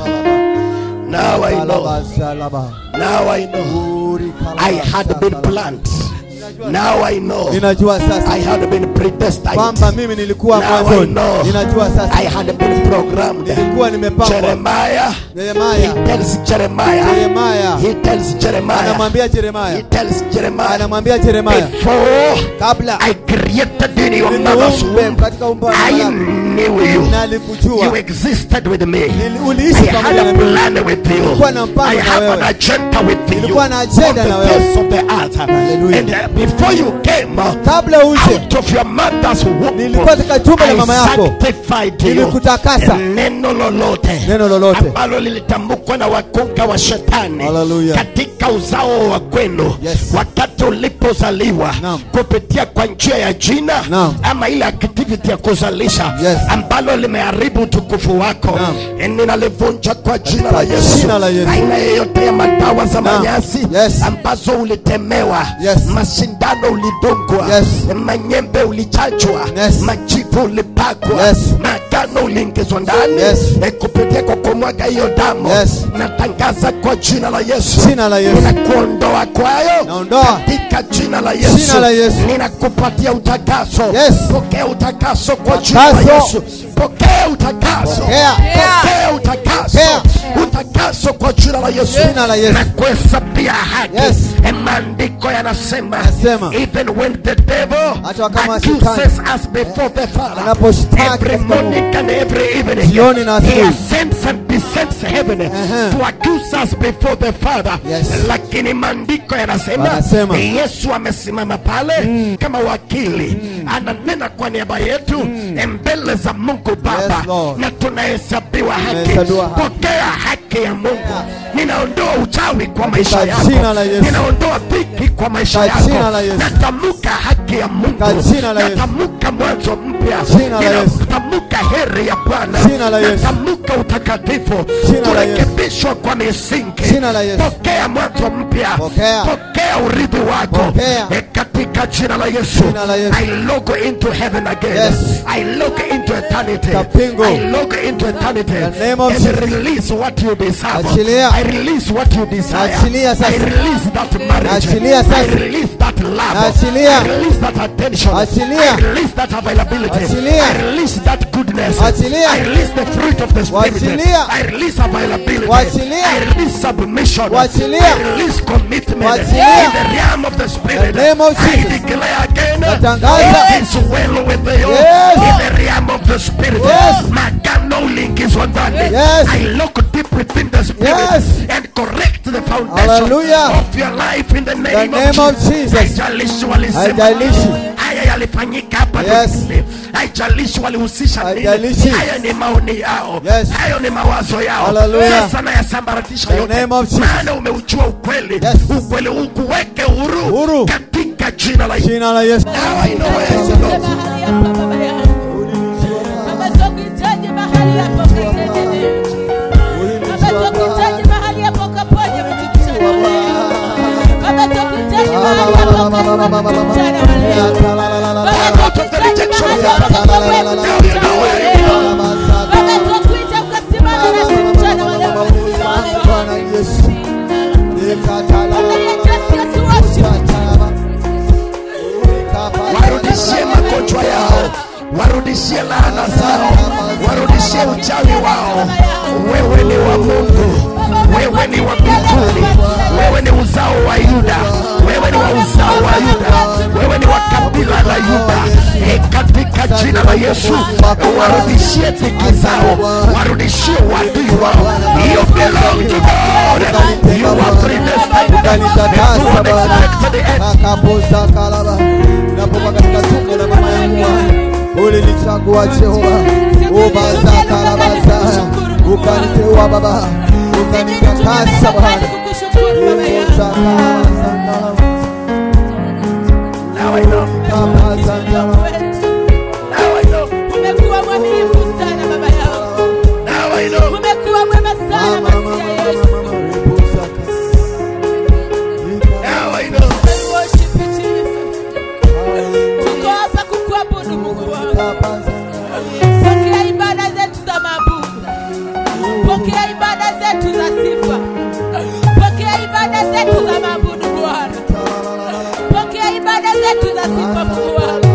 Now I know. zalaba Now I know. I had been planned. Now I know. ninajua sasa I had been predestined. kwamba mimi nilikuwa Now I mwanzoni know. ninajua I sasa had been programmed. nilikuwa nimepangwa Jeremiah. Yeremaya He tells Jeremiah. Yeremaya He tells Jeremiah. anamwambia He Yeremaya tells Jeremiah. anamwambia Yeremaya Before kabla I created in your mother's niumbe womb, katika umbo la I mwanadamu knew you. You nalikujua existed with me. Nili- I uliishi had pamoja a na mimi plan with you. Nilikuwa na mpango I na have wewe. an agenda with you. Nilikuwa na agenda on na the wewe. face of the earth. Hallelujah. And uh, before you came uh, kabla uje out of your mother's womb, Nilikuwa katika tumbo la I mama yako. sanctified you. Nilikutakasa. Neno lolote Neno lolote. ambalo lilitamkwa na wakunga wa shetani Hallelujah. katika uzao wa kwenu Yes. wakati ulipozaliwa Naam. kupitia kwa njia ya jina Naam. ama ile activity ya kuzalisha Yes. ambalo limeharibu utukufu wako Naam. Eh, ninalivunja kwa jina la Katika Yesu. jina la Yesu. Aina yoyote ya madawa za Naam. manyasi Yes. ambazo ulitemewa, Yes. mashindano ulidungwa, Yes. manyembe ulichachwa, Yes. majivu ulipakwa, Yes. magano uliingizwa ndani Yes. eh, kupitia kwa kumwaga hiyo damu. Yes. Natangaza kwa jina la Yesu, Jina la Yesu. ninakuondoa kwayo Naondoa. katika jina la Yesu. Jina la Yesu. Ninakupatia utakaso. Yes. Pokea utakaso kwa jina la Utakaso. Yesu. Pokea utakaso. Pokea. Pokea utakaso. Pokea. Utakaso kwa jina la Yesu. Jina la Yesu. Na kuhesabia haki. Yes. Eh, Maandiko yanasema Yanasema. even when the devil Hata kama accuses us before the Father Anaposhtaki every katika Mungu. morning and every evening Jioni na he asubuhi. ascends and descends heaven Ehe. to accuse us before the Father Yes. lakini maandiko yanasema Yanasema. Yesu amesimama pale kama wakili ananena kwa niaba yetu mbele za Mungu Baba Yes, Lord. na tunahesabiwa haki. Tunahesabiwa haki. Pokea haki ya Mungu. Ninaondoa uchawi kwa maisha Katika yako, jina la Yesu. ninaondoa dhiki kwa maisha Katika yako, jina la Yesu. natamka haki ya Mungu, Katika jina la Yesu. natamka mwanzo mpya, Jina la Yesu. ninatamka heri ya Bwana, Jina la Yesu. natamka utakatifu, Jina la Yesu. kurekebishwa kwa misingi. Jina la Yesu. Pokea mwanzo mpya, Pokea. pokea urithi wako Pokea. Eh, katika jina la Yesu. Jina la Yesu. I look into heaven again. Yes. I look into eternity. Kapingo. I look into eternity The name of and Jesus. release what you deserve. Achilia. I release what you desire. Achilia sasa. I release that marriage. Achilia sasa. I release that love. Achilia. I release that attention. Achilia. I release that availability. Achilia. I release that goodness. Achilia. I release the fruit of the spirit. Wachilia. I release availability. Wachilia. I release submission. Wachilia. I release commitment. Wachilia. In the realm of the spirit. The name of I Jesus. declare again. Natangaza. It is well with you. Yes. In the realm of the spirit. Yes. Magano uliingizwa ndani. Yes. I look deep within the spirit Yes. and correct the foundation Hallelujah. of your life in the name, The name of Jesus. Haijalishi walisema Haijalishi. haya yalifanyika hapa Yes. duniani. haijalishi walihusisha nini Haijalishi. haya ni maoni yao Yes. hayo ni mawazo yao Hallelujah. sasa nayasambaratisha In the yote name of Jesus. maana umeujua ukweli Yes. ukweli ukuweke huru Huru. katika jina la Yesu Jina la Yesu. Now I know where to go. mahali hapa baba yangu baba tukuhitaji mahali hapo ukatende leo baba tukuhitaji mahali hapo ukaponye mtu mchana wa leo baba tukuhitaji mahali hapo ukaponye mtu mchana wa leo baba tukuhitaji mahali hapo ukaponye mtu mchana wa leo baba tukuita ukasimama nasi mchana wa leo Bwana Yesu. baba yetu tuwashukuru warudishie magonjwa yao warudishie laana zao warudishie uchawi wao wewe ni wa mungu wewe ni wa mbinguni wewe ni uzao wa yuda wewe ni wa uzao wa yuda wewe ni wa kabila la yuda e katika jina la yesu warudishie dhiki zao warudishie wadui wao you belong to god you are predestined to an expected end akapoza kalaba napoka katika tumbo la mama yangu ulinichagua Jehova ubaza kalabaza ukaniteua baba ukanitakasa Bwana kukushukuru baba yangu Uza kalabaza kalaba now i know kabaza kalaba now i know umekuwa mwaminifu sana baba yangu now i know umekuwa mwema sana mama mama masia mama yesu mama reposa now i know We worship you, Jesus. tuko hapa kukuabudu mungu wangu pokea ibada zetu za mabudu pokea ibada zetu za sifa pokea ibada zetu za mabudu bwana pokea ibada zetu za sifa mungu wangu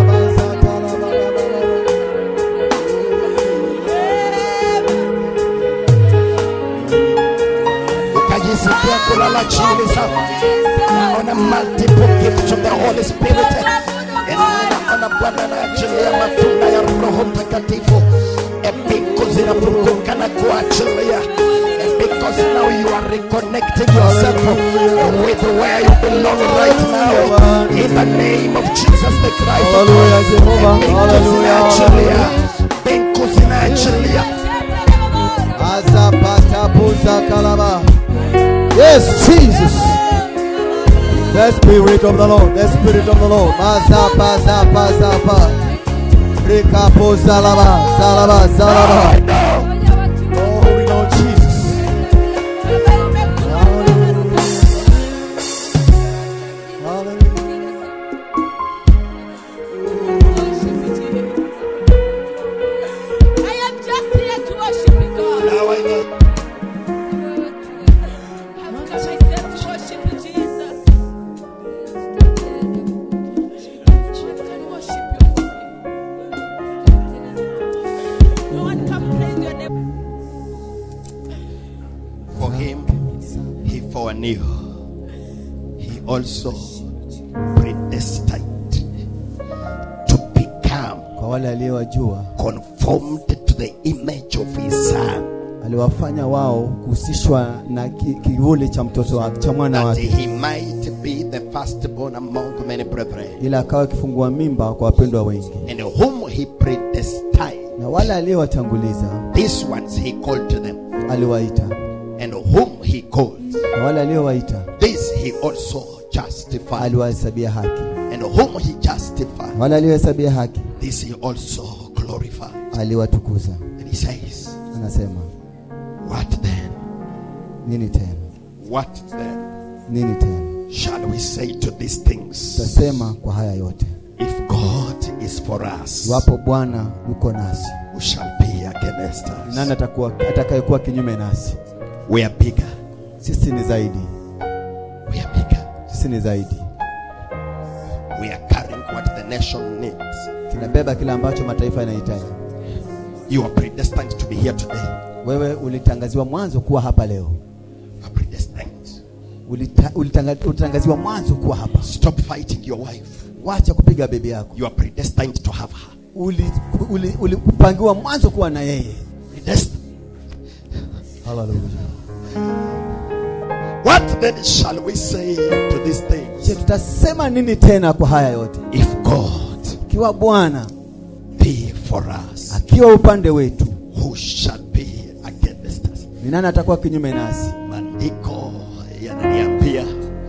ukajisikia kulala chini sasa naona multiple gifts of the holy spirit naona bwana anaachilia matunda ya roho mtakatifu epiko zinafunguka na kuachilia because now you are reconnecting yourself with where you belong right now in the name of jesus the christ Hallelujah, Jehovah. Epiko Hallelujah. zinaachilia epiko zinaachilia Azapatapuza kalaba. Yes, Jesus. The Spirit of the Lord, the Spirit of the Lord. Mazapa, zapa, zapa. Rikapo zalaba, zalaba, zalaba. I know Oh, Holy Lord Jesus. Hallelujah. I am just here to worship you, God. now I know I've come myself to worship you, Jesus. I can worship you. No one can praise your name. for him he foreknew he also predestined to become Kwa wale aliyowajua conformed to the image of his son aliwafanya wao kuhusishwa na ki- kivuli cha mtoto wake cha mwana that wake he might be the firstborn among many brethren ili akawa kifungua mimba kwa wapendwa wengi and whom he predestined na wale aliyowatanguliza these ones he called to them aliwaita and whom he called na wale aliyowaita this he also justified aliwahesabia haki and whom he justified wale aliyohesabia haki this he also glorified aliwatukuza and he says anasema what then nini tena what then nini tena shall we say to these things tutasema kwa haya yote if god is for us iwapo bwana yuko nasi who shall be against us nani atakuwa atakayekuwa kinyume nasi we are bigger sisi ni zaidi we are bigger sisi ni zaidi we are carrying what the nation needs tunabeba kile ambacho mataifa yanahitaji you are predestined to be here today wewe ulitangaziwa mwanzo kuwa hapa leo you are predestined Ulita, ulitanga, ulitangaziwa mwanzo kuwa hapa stop fighting your wife wacha kupiga bebi yako you are predestined to have her ulipangiwa uli, uli, ulipangiwa mwanzo kuwa na yeye predestined Hallelujah. what then shall we say to these things Je, tutasema nini tena kwa haya yote if god ikiwa bwana be for us? akiwa upande wetu Who shall be against us? ni nani atakuwa kinyume nasi Maandiko yananiambia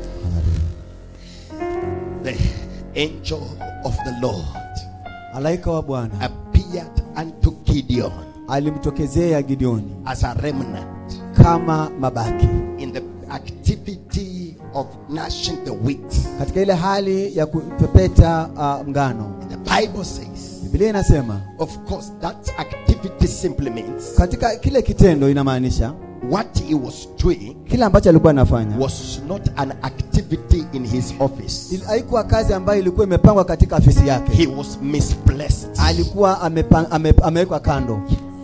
the angel of the Lord malaika wa bwana appeared unto Gideon alimtokezea gideoni as a remnant kama mabaki in the activity of gnashing the wheat. katika ile hali ya kupepeta uh, mngano The Bible says, biblia inasema of course, that activity simply means katika kile kitendo inamaanisha what he was doing kile ambacho alikuwa anafanya was not an activity in his office. ili- haikuwa kazi ambayo ilikuwa imepangwa katika afisi yake He was misplaced. alikuwa amepa- ame- amewekwa kando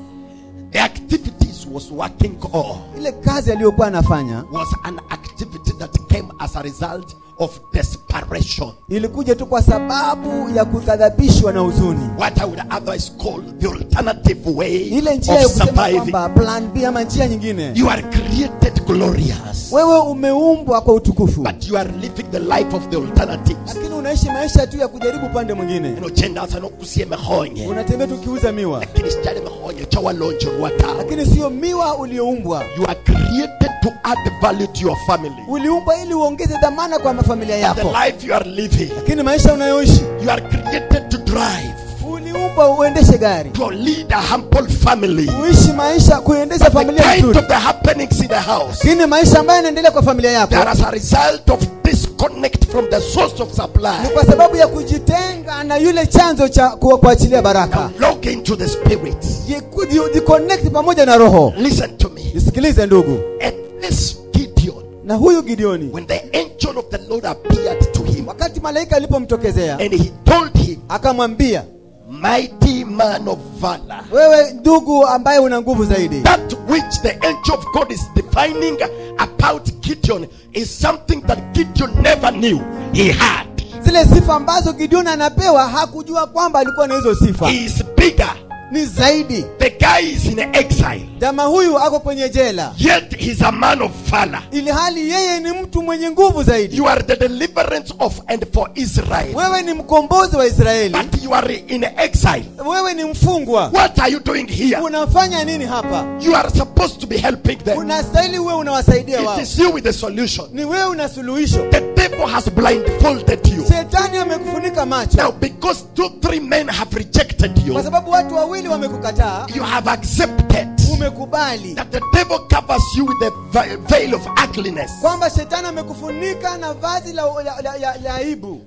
The activities was working all ile kazi aliyokuwa anafanya was an activity that came as a result of desperation. ilikuja tu kwa sababu ya kukadhabishwa na huzuni What I would otherwise call the alternative way ile njia ya of kusema surviving. kwamba plan b ama njia nyingine You are created glorious, wewe umeumbwa kwa utukufu but you are living the life of the alternatives. lakini unaishi maisha tu ya kujaribu upande mwingine inogenda asa nokusie mehonye unatembea tu ukiuza miwa lakini sijali mehonye chawalonjerwa tawe lakini sio miwa ulioumbwa you are created to add value to your family uliumbwa ili uongeze dhamana kwa mafamilia the yako life you are living lakini maisha unayoishi you are created to drive uliumbwa uendeshe gari to lead a humble family uishi maisha kuendesha But the familia kind nzuri of the happenings in the house lakini maisha ambayo yanaendelea kwa familia yako there as a result of disconnect from the source of ni supply kwa sababu ya kujitenga na yule chanzo cha ku- kuachilia now baraka log into the spirit Jiku- ji- jiconnect pamoja na roho listen to me nisikilize ndugu and this Gideon na huyu gideoni when the angel of the Lord appeared to him wakati malaika alipomtokezea and he told him akamwambia mighty man of valor. wewe ndugu ambaye una nguvu zaidi That which the angel of God is defining about Gideon is something that Gideon never knew he had. zile sifa ambazo gideoni anapewa hakujua kwamba alikuwa na hizo sifa He is bigger. ni zaidi The guy is in exile, jamaa huyu ako kwenye jela yet he's a man of valor. ili hali yeye ni mtu mwenye nguvu zaidi You are the deliverance of and for Israel, wewe ni mkombozi wa israeli but you are in exile. wewe ni mfungwa What are you doing here? unafanya nini hapa You are supposed to be helping them. unastahili uwe unawasaidia wao It is you with the solution. ni wewe una suluhisho The devil has blindfolded you. shetani amekufunika macho Now, because two, three men have rejected you, kwa sababu watu wawili wamekukataa you have accepted umekubali that the devil covers you with the ve- veil of ugliness. kwamba shetani amekufunika na vazi la, la, la, la, la aibu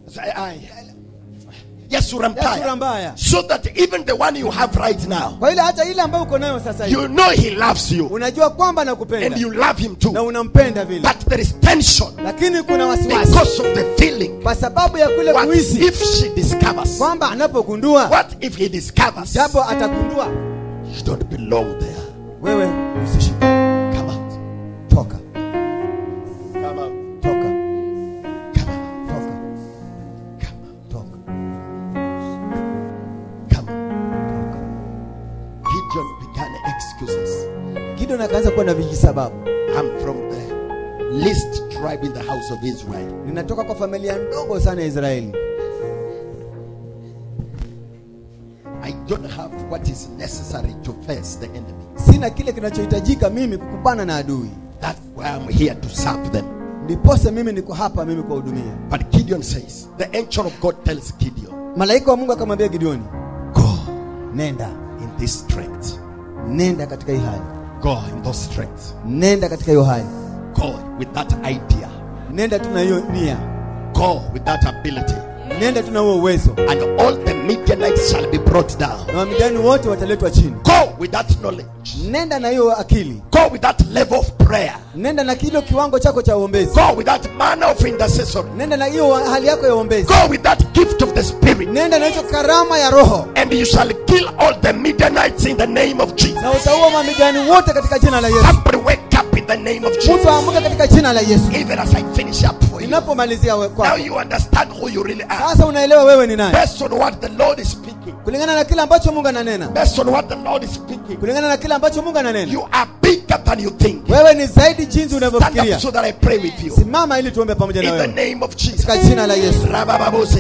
Yes, ya sura Urampaya. mbaya So that even the one you have right now, kwa ile hata ile ambayo uko nayo sasa hivi you know he loves you unajua kwamba and anakupenda you love him na too. unampenda vile But there is tension lakini kuna wasiwasi because of the feeling. kwa sababu ya kule What kuhisi if she discovers? kwamba anapogundua What if he discovers? japo atagundua You don't belong there. wewe usishi Come out. toka Come out. toka Come out. toka Come out. toka Come out. Gideon began excuses. gideon akaanza kuwa na vijisababu I'm from the least tribe in the house of Israel. ninatoka kwa familia ndogo sana ya israeli I don't have what is necessary to face the enemy. sina kile kinachohitajika mimi kukupana na adui That's why I'm here to serve them. ndiposa mimi niko hapa mimi kuwahudumia But Gideon says, the angel of God tells Gideon, malaika wa mungu akamwambia gideoni go nenda in this strength. nenda katika hii hali Go in those strengths. nenda katika hiyo hali Go with that idea. nenda tu na hiyo nia Go with that ability. nenda tu na huo uwezo And all the Midianites shall be brought down. na wamidani wote wataletwa chini Go with that knowledge. nenda na hiyo akili Go with that level of prayer. nenda na kilo kiwango chako cha uombezi Go with that manner of intercession. nenda na hiyo hali yako ya uombezi Go with that gift of the Spirit. nenda na hicho karama ya roho And you shall kill all the Midianites in the name of Jesus. na utaua mamidani wote katika jina la yesu Somebody wake up in the name of mtu Jesus. aamuke katika jina la yesu Even as I finish up for you. ninapomalizia we- Now kwako you understand who you really are. sasa unaelewa wewe ni nani Based on what the Lord is speaking. kulingana na kile ambacho mungu ananena Based on what the Lord is speaking. kulingana na kile ambacho mungu ananena You are bigger than you think. wewe ni zaidi jinsi Stand unavyofikiria up so that I pray with you. simama ili tuombe pamoja na In the wewe name of Jesus. katika jina la yesu Rabababoseke.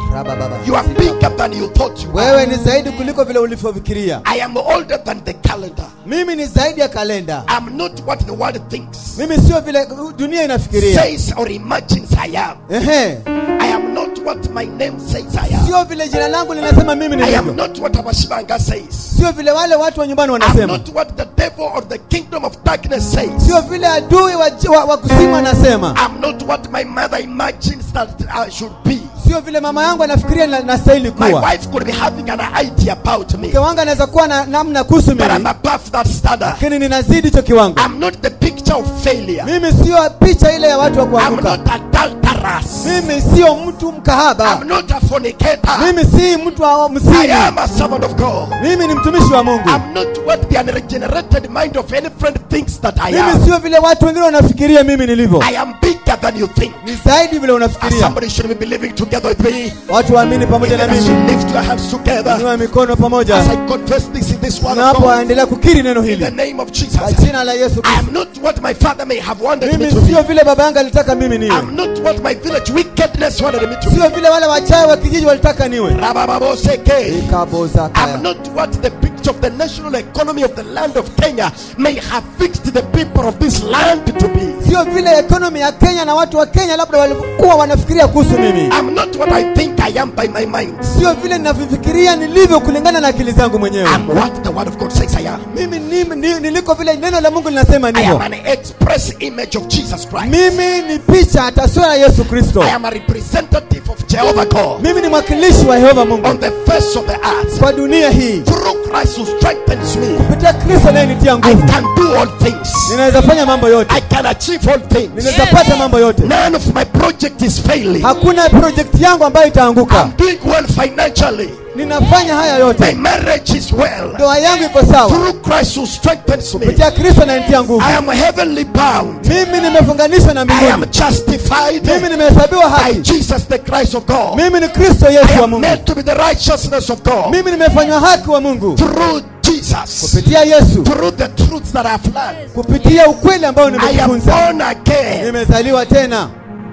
Rabababa. You are bigger than you thought you were. wewe ni zaidi kuliko vile ulivyofikiria I am older than the calendar. mimi ni zaidi ya kalenda I'm not what the world thinks, mimi sio vile dunia inafikiria says, or imagines I am. Ehe. I am not what my name says I am. sio vile jina langu linasema mimi I am nilivyo not what Abashibanga says. sio vile wale watu wa nyumbani I'm wanasema not what the devil or the kingdom of darkness says. sio vile adui wa, wa, wa kusimu anasema I'm not what my mother imagines that I should be. sio vile mama yangu anafikiria na- nastahili My kuwa wife could be having an idea about me, mke wangu anaweza kuwa na namna kuhusu but I'm mimi above that standard. lakini ninazidi hicho kiwango I'm not the picture of failure. mimi sio picha ile ya watu wa I'm kuanguka not adulterous. mimi sio mtu mkahaba I'm not a fornicator. mimi si mtu wa I msini am a servant of God. mimi ni mtumishi wa mungu I'm not what the unregenerated mind of any friend thinks that I mimi am. sio vile watu wengine wanafikiria mimi nilivyo I am bigger than you think. ni zaidi vile And unafikiria somebody should be believing together with me. watu waamini pamoja na Even as you mimi lift your hands together, inua mikono as pamoja I confess this in this word of God, tunapoendelea kukiri neno in the hili name of kwa Jesus. jina la yesu I kristo am not what my father may have wanted me mimi to be. sio vile baba yangu alitaka mimi niwe I'm not what my village wickedness wanted me to be. sio vile wale wachawi wa kijiji walitaka niwe Rabababoseke. Ikaboza kaya. I'm not what the picture of the national economy of the land of Kenya may have fixed the people of this land to be. sio vile ekonomi ya kenya na watu wa kenya labda walikuwa wanafikiria kuhusu mimi I'm not what I think I am by my mind. sio vile ninavyofikiria nilivyo kulingana na akili zangu mwenyewe I'm what the word of God says I am. mimi ni, ni, niliko vile neno la mungu linasema I am ndivyo an express image of Jesus Christ. mimi ni picha taswira ya yesu kristo I am a representative of Jehovah God mimi ni mwakilishi wa yehova mungu on the face of the earth. kwa dunia hii Through Christ who strengthens me, kupitia kristo anayenitia I nguvu can do all things. ninaweza fanya mambo yote I can achieve all things. ninaweza pata mambo yote None of my project is failing. hakuna projekti yangu ambayo itaanguka I'm doing well financially. ninafanya haya My yote marriage is well. ndoa yangu iko sawa Through Christ who strengthens me, kupitia kristo anayenitia nguvu I am heavenly bound. mimi nimefunganishwa na I mbinguni am justified mimi nimehesabiwa by haki Jesus, the Christ of God. mimi ni kristo I yesu wa am mungu made to be the righteousness of God mimi nimefanywa haki wa mungu through Jesus, kupitia yesu through the truths that I have learned. kupitia ukweli ambao I am nimejifunza born again. nimezaliwa tena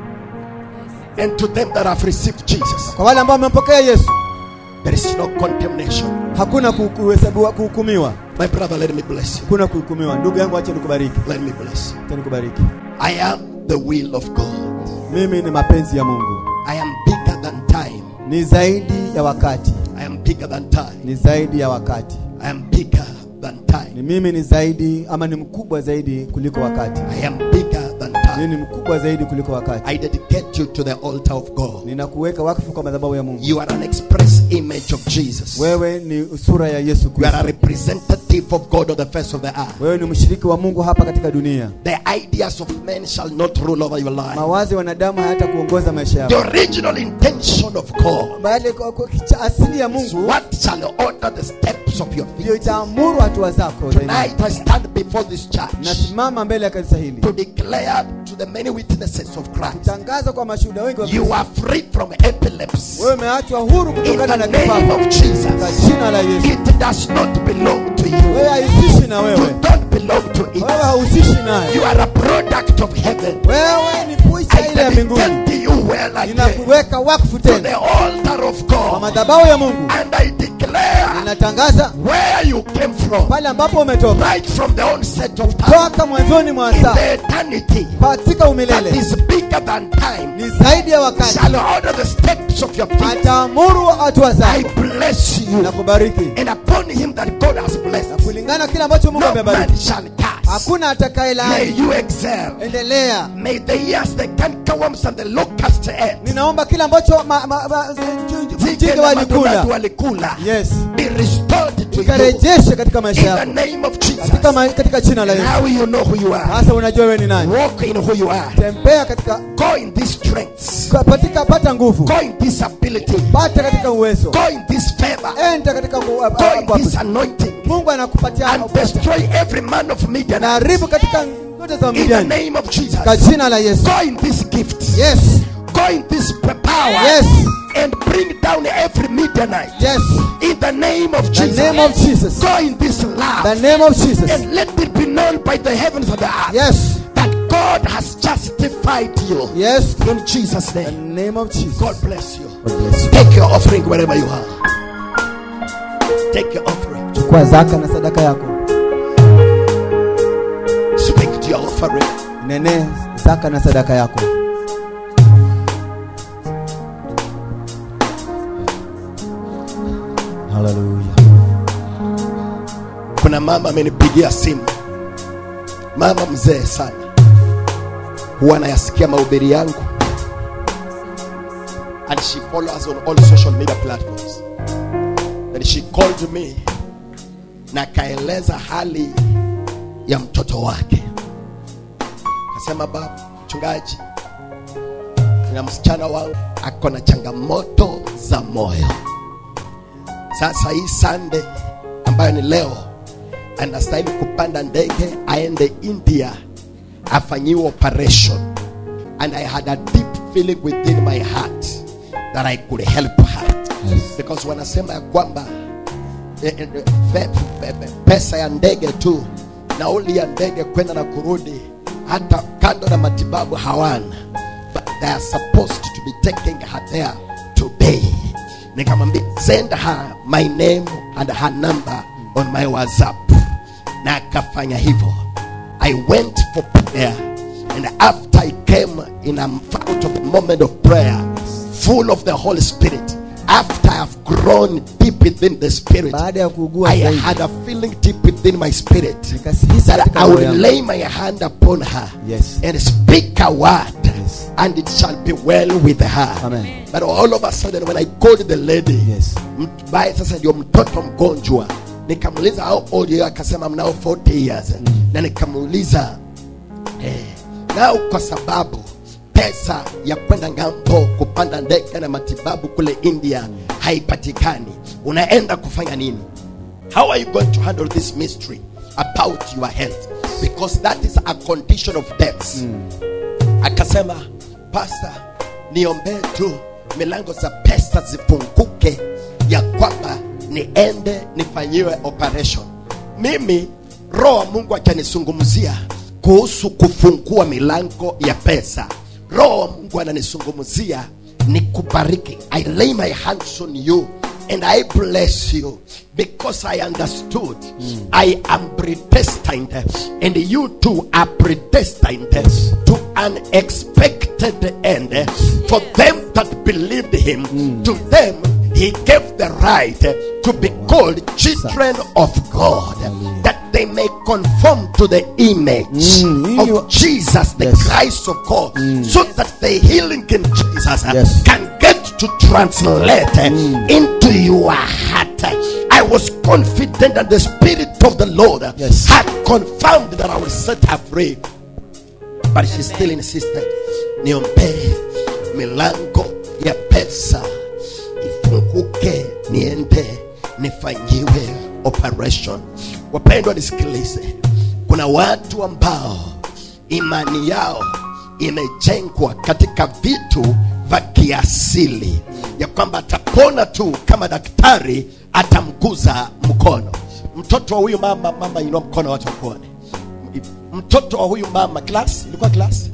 And to them that have received Jesus, kwa wale ambao wamempokea yesu there is no condemnation. hakuna ku- kuhesabiwa kuhukumiwa My brother, let me bless you. hakuna kuhukumiwa ndugu yangu acha nikubariki Let me bless you. acha nikubariki I am the will of God. mimi ni mapenzi ya mungu I am bigger than time. ni zaidi ya wakati I am bigger than time. ni zaidi ya wakati I am bigger than ni time. mimi ni zaidi ama ni mkubwa zaidi kuliko wakati I am bigger than time. mimi ni mkubwa zaidi kuliko wakati I dedicate you to the altar of God. ninakuweka wakfu kwa madhabahu ya mungu You are an express image of Jesus. wewe ni sura ya yesu You are a kristo representative of God on the face of the earth. wewe ni mshiriki wa mungu hapa katika dunia The ideas of men shall not rule over your life. mawazo ya wanadamu hayata kuongoza maisha The yako original intention of God bali kwa- kwa- cha asili ya is mungu what shall order the steps of your ndio feet. itaamuru hatua zako za imani. Tonight I stand before this church nasimama mbele ya kanisa hili to declare to the many witnesses of Christ tangaza kwa mashuhuda wengi wa you Kristo. are free from epilepsy. wewe umeachwa huru In kutokana the na name kifafa of kwa Jesus, jina la yesu it does not belong to wewe you. haihusishi na You wewe don't belong to wewe it. hauhusishi naye You are a product of heaven. wewe ni puisha I ile ya mbinguni dedicate you well again ninakuweka wakfu to the tena altar of kwa God. madhabahu ya mungu And I declare ninatangaza where you came from, pale ambapo umetoka right from the onset of time, toka mwanzoni mwa in saa the eternity katika that umilele is bigger than time, ni zaidi ya wakati shall order the steps of your feet. ataamuru hatua I zako bless you. na kubariki And upon him that God has na blessed, kulingana kile ambacho mungu no amebariki man shall curse. hakuna May atakayelaani you excel. endelea May the years, the cankerworms and the locusts end. ninaomba kile ambacho ma- ma- ma- Zige mjinga na madudu walikula walikula. yes Be restored to you. ikarejeshe katika maisha In the yako name of Jesus. katika, ma- katika jina la yesu Now you know who you are. sasa unajua wewe ni nani Walk in who you are. tembea katika Go in these strengths. katika pata nguvu Go in this ability. pata katika uwezo Go in this favor. enda katika ku- Go in ku- this anointing. mungu anakupatia And destroy every man of Midian. na haribu katika zote za In the midiani name of Jesus. kwa jina la yesu Go in this gift. yes Go in this power. Yes. And bring down every Midianite. yes In the name of the Jesus. name of jesus Go in this the love. name of jesus And let it be known by the heavens and the earth. yes That God has justified you. Yes. In Jesus' In the name. name of Jesus. God bless you. God bless you. Take your offering wherever you are. Take your offering. Chukua zaka na sadaka yako. Speak to your offering. Nene zaka na sadaka yako. Hallelujah. Kuna mama amenipigia simu, mama mzee sana, huwa anayasikia mahubiri yangu and she follows on all social media platforms. Then she called me na akaeleza hali ya mtoto wake, akasema, baba mchungaji, na msichana wangu ako na changamoto za moyo. Sasa hii Sunday ambayo ni leo, anastahili kupanda ndege aende India afanyiwe operation, and I had a deep feeling within my heart that I could help her Yes. because wanasema ya kwamba eh, eh, pe- pe- pe- pesa ya ndege tu nauli ya ndege kwenda na kurudi hata kando na matibabu hawana but they are supposed to be taking her there today nikamwambia send her my name and her number on my whatsapp na akafanya hivyo i went for prayer and after i came in a out of a moment of prayer full of the holy spirit after i've grown deep within the spirit Baada ya kuugua i zaidi. had a feeling deep within my spirit Nikahisi that katika i roho would yangu. lay my hand upon her Yes. and speak a word Yes. and it shall be well with her Amen. but all of a sudden when i called the lady Yes. mbaye sasa ndio mtoto mgonjwa nikamuuliza how old you are?" akasema mnao 40 years na nikamuuliza eh, nao kwa sababu pesa ya kwenda ngambo kupanda ndege na matibabu kule india haipatikani unaenda kufanya nini how are you going to handle this mystery about your health because that is a condition of death akasema pasta niombee tu milango za pesa zifunguke ya kwamba niende nifanyiwe operation mimi roho wa mungu akanizungumzia kuhusu kufungua milango ya pesa roho wa mungu ananizungumzia ni kubariki i lay my hands on you and I bless you because I understood I am predestined and you too are predestined to an expected end for them that believed him to them he gave the right to be called children of God that they may conform to the image Mm, you- of Jesus the Yes. Christ of God so that the healing in Jesus uh, Yes. can get to translate uh, into your heart. I was confident that the Spirit of the Lord uh, Yes. had confirmed that I will set her free. But she still insisted, niombee milango ya pesa ifunguke, niende nifanyiwe operation. Wapendwa, nisikilize, kuna watu ambao imani yao imejengwa katika vitu vya kiasili ya kwamba atapona tu kama daktari atamguza mkono mtoto wa huyu mama mama inua mkono watu wakuone mtoto wa huyu mama class ilikuwa class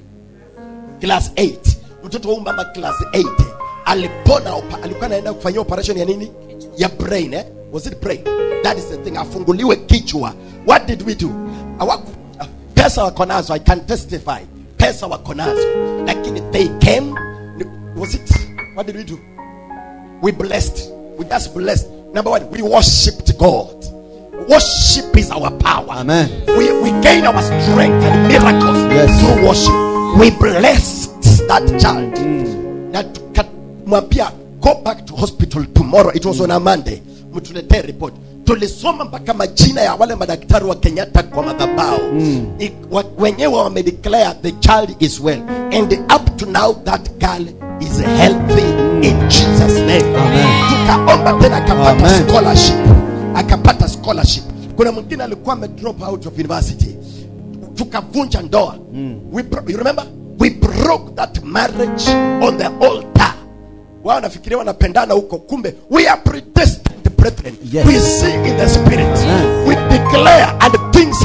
class 8 mtoto wa huyu mama class 8 alipona opa- alikuwa anaenda kufanyia operation ya nini ya brain eh? was it brain that is the thing afunguliwe kichwa what did we do Hawaku, pesa wako nazo i can testify pesa wako nazo lakini they came was it what did we do we blessed we just blessed number one we worshipped god worship is our power Amen. we, we gain our strength and miracles Yes. through worship we blessed that child na tukamwambia go back to hospital tomorrow it was on a monday mtuletee report tulisoma mpaka majina ya wale madaktari wa kenyatta kwa madhabao I- wa- wenyewe wamedeclare the child is well and up to now that girl is healthy in jesus name Amen. tukaomba tena akapata Amen. scholarship akapata scholarship kuna mwingine alikuwa ame drop out of university tukavunja ndoa we bro- you remember we broke that marriage on the altar wao wanafikiria wanapendana huko kumbe we are predestined brethren Yes. we see in the spirit Amen. we declare and things happen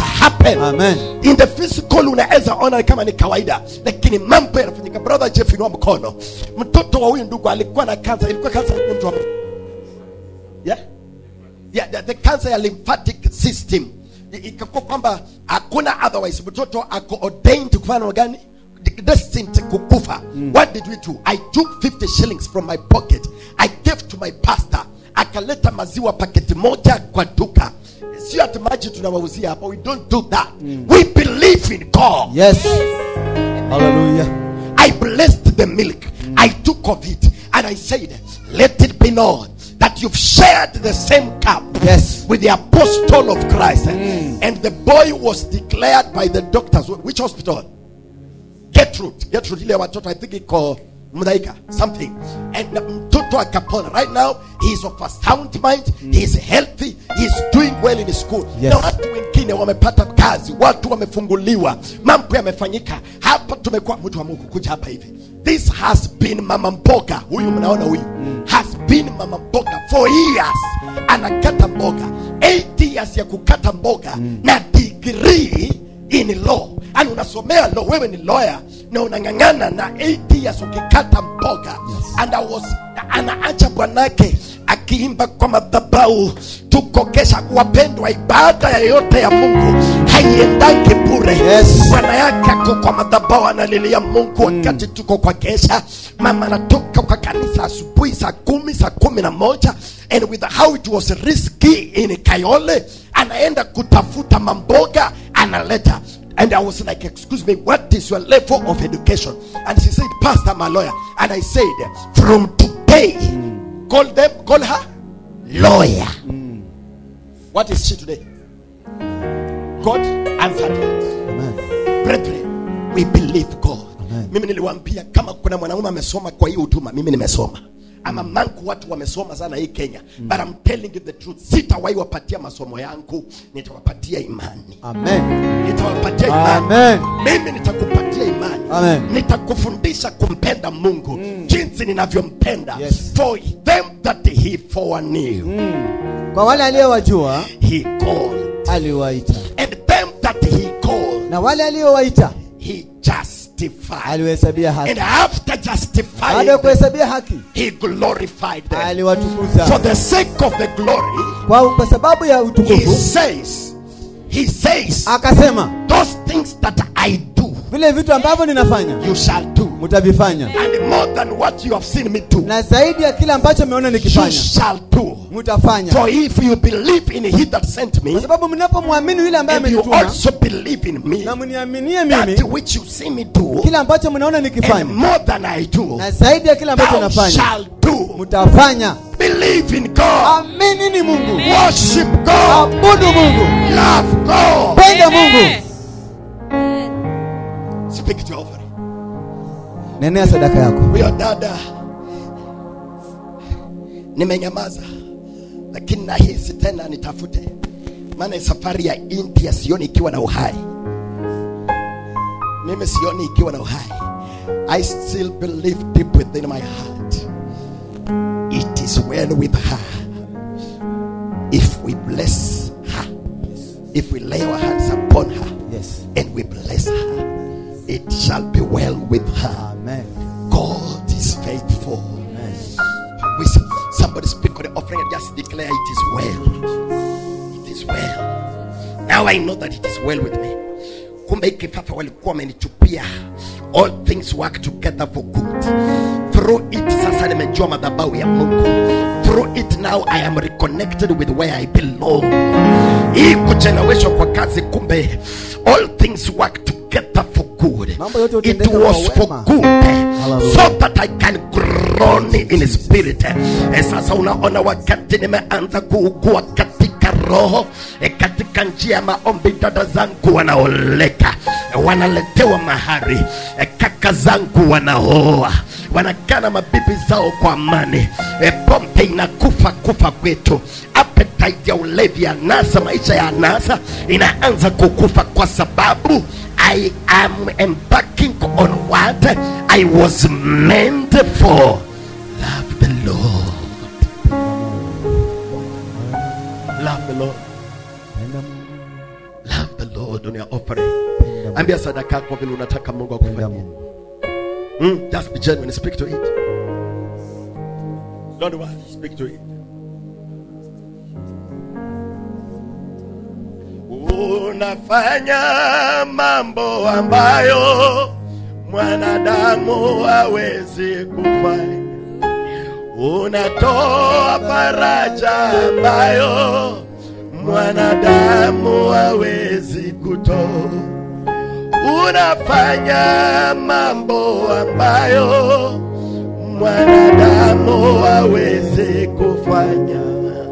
happen Amen. in the physical unaweza ona kama ni kawaida lakini mambo yanafanyika brother jeff inua mkono mtoto wa huyu ndugu alikuwa na kansa ilikuwa kansa ya mtu wa yeah? Yeah, the, the cancer ya lymphatic system I- ikakuwa kwamba hakuna otherwise mtoto ako ordained kufanya namna gani destined kukufa what did we do i took 50 shillings from my pocket i gave to my pastor akaleta maziwa paketi moja kwa duka sio ati maji tunawauzia hapa we don't do that we believe in god Yes. Hallelujah. I blessed the milk. I took of it and I said, Let it be known that you've shared the same cup Yes. with the apostle of Christ. And the boy was declared by the doctors. Which hospital? Gertrude. Gertrude ile watoto I think iko Mdaika something. And mtoto akapona. Right now he is of a sound mind. He is healthy. He is doing well in school. Yes. Na watu wengine wamepata kazi, watu wamefunguliwa, mambo yamefanyika. Hapa tumekuwa mtu wa Mungu kuja hapa hivi. This has been mama mboga. Huyu mnaona huyu has been mama mboga for years. Anakata mboga 8 years ya kukata mboga na degree in law yani unasomea law wewe ni lawyer na unang'ang'ana na 8 years ukikata mboga and I was anaacha bwanake akiimba kwa madhabau tuko kesha wapendwa ibada yoyote ya mungu haiendaki bure Yes. bwana yake ako kwa madhabau analilia mungu wakati tuko kwa kesha mama anatoka kwa kanisa asubuhi saa kumi saa kumi na moja and with how it was risky in kayole anaenda kutafuta mamboga analeta and i was like excuse me what is your level of education and she said pastor my lawyer and i said from today call them call her lawyer what is she today god answered it Amen. brethren we believe god Amen. mimi niliwaambia kama kuna mwanaume amesoma kwa hii huduma mimi nimesoma ama manku watu wamesoma sana hii kenya but I'm telling you the truth sitawahi wapatia masomo yangu nitawapatia imani Amen. nitawapatia imani Amen. mimi nitakupatia imani Amen. nitakufundisha kumpenda mungu jinsi ninavyompenda Yes. for them that he foreknew Kwa wale aliyowajua he called aliwaita, and them that he called na wale aliowaita he justified aliwahesabia haki. and after Baada justifying ya kuhesabia haki, he glorified them for aliwatukuza the sake of the glory kwa, kwa sababu ya he utukufu. says he says Akasema those things that i do vile vitu ambavyo ninafanya you shall do mtavifanya, and more than what you have seen me do na zaidi ya kile ambacho mmeona you nikifanya shall do mtafanya, for if you believe in he that sent me kwa sababu mnapomwamini yule ambaye and you amenituma also believe in me na mniaminie that mimi, which you see me do kile ambacho mnaona and nikifanya more than i do na zaidi ya kile ambacho thou nafanya shall do mtafanya. believe in god Amini ni Mungu, worship god abudu Mungu, love god penda Mungu, speak to your offering nenea sadaka yako. huyo dada nimenyamaza lakini nahisi tena nitafute maana safari ya india sioni ikiwa na uhai mimi sioni ikiwa na uhai i still believe deep within my heart it is well with her if we bless her if we lay our hands upon her Yes. and we bless her it shall be well with her Amen. God is faithful. Amen. We s- somebody speak on the offering and just declare it is well. It is well. Now I know that it is well with me. Kumbe hiki kifafa walikuwa wamenichupia. All things work together for good. Through it sasa nimejua madhabahu ya Mungu. Through it now I am reconnected with where I belong. Hii kucheleweshwa kwa kazi kumbe all things work together for good. Mambo yote It hutendeka kwa was for wema. good Hallelujah. so that I can groan in spirit. Eh, sasa unaona wakati nimeanza kuugua katika roho eh, katika njia ya maombi, dada zangu wanaoleka eh, wanaletewa mahari eh, kaka zangu wanaoa wanakana mabibi zao kwa amani eh, pombe inakufa kufa kwetu appetite ya ulevi anasa maisha ya anasa inaanza kukufa kwa sababu I am embarking on what I was meant for. Love the Lord. Love the Lord. Penda Mungu. Love the Lord. lord on your offering ambia sadaka yako vile unataka mungu Penda akufanyie Mungu. mm, just be genuine speak to it don't worry speak to it unafanya mambo ambayo mwanadamu hawezi kufanya unatoa faraja ambayo mwanadamu hawezi kutoa unafanya mambo ambayo mwanadamu hawezi kufanya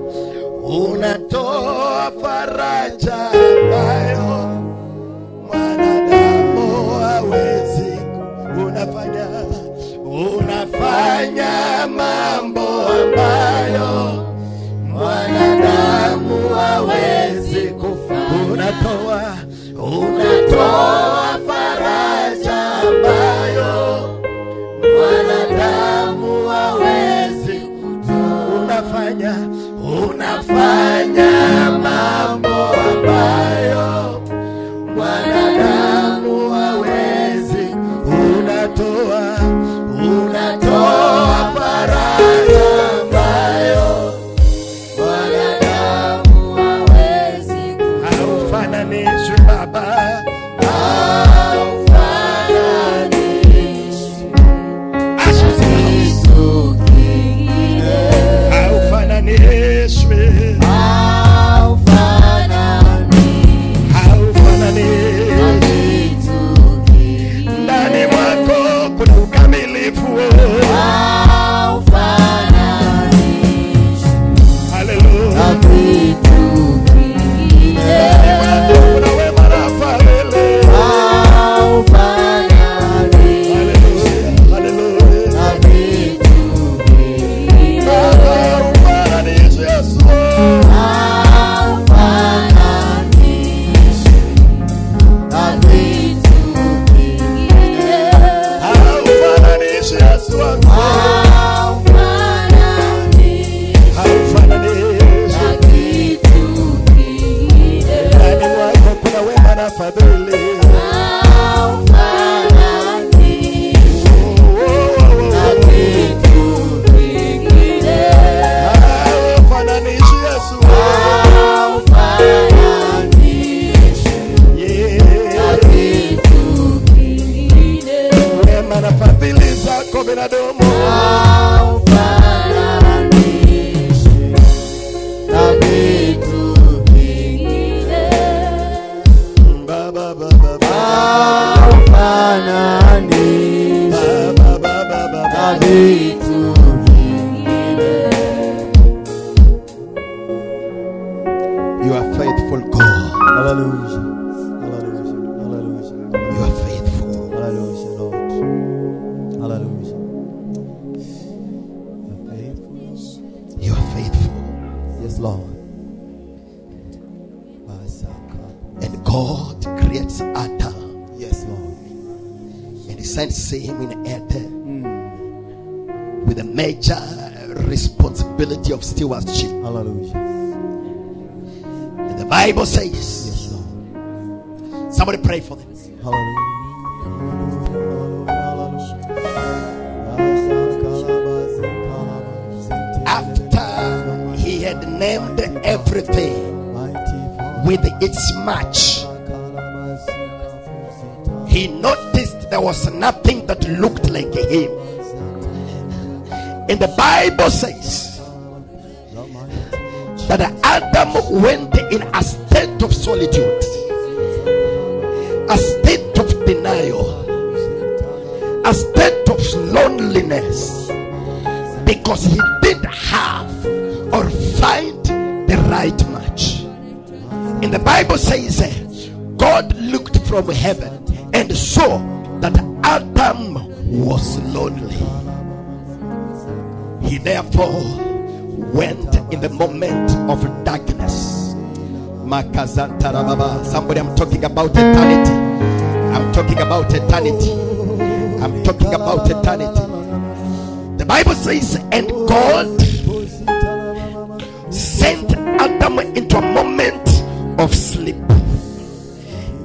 unatoa faraja ambayo mwanadamu hawezi unafanya unafanya mambo ambayo mwanadamu hawezi kufanya unatoa unatoa faraja ambayo mwanadamu hawezi kutoa unafanya unafanya mambo ambayo mwanadamu hawezi unatoa unatoa faraja ambayo mwanadamu hawezi haufananishwi baba haufananishwi haufananishwi ndani mwako kuna ukamilifu haleluya ndani mwako kuna wema na fadhili haleluya haleluya baba ufananishwi yesu haufananishwi yesu wangu haufananishwi ndani mwako kuna wema na fadhili haufananishwi yesu Yeah. wema na fadhili zako binadamu Ba, ba, ba, ba, ba. Ba, ba, ba, ba, ba, ba. You are faithful God. Hallelujah. Hallelujah. Hallelujah. You are faithful. Hallelujah, Lord. Hallelujah. You're faithful. You are faithful. Yes, Lord. Basaka. And God creates Adam Yes, Lord. and He sends him in Eden with a major responsibility of stewardship. Hallelujah. And the Bible says, Yes, Lord. somebody pray for them. Hallelujah. After he had named everything with its match, he noticed there was nothing that looked like him. And the Bible says that Adam went in a state of solitude, a state of denial, a state of loneliness because he didn't have or find the right match. And the Bible says eh, God looked from heaven and saw that Adam was lonely. He therefore went in the moment of darkness. Makazantarababa. Somebody, I'm talking about eternity. I'm talking about eternity. I'm talking about eternity. The Bible says, and God sent Adam into a moment of sleep.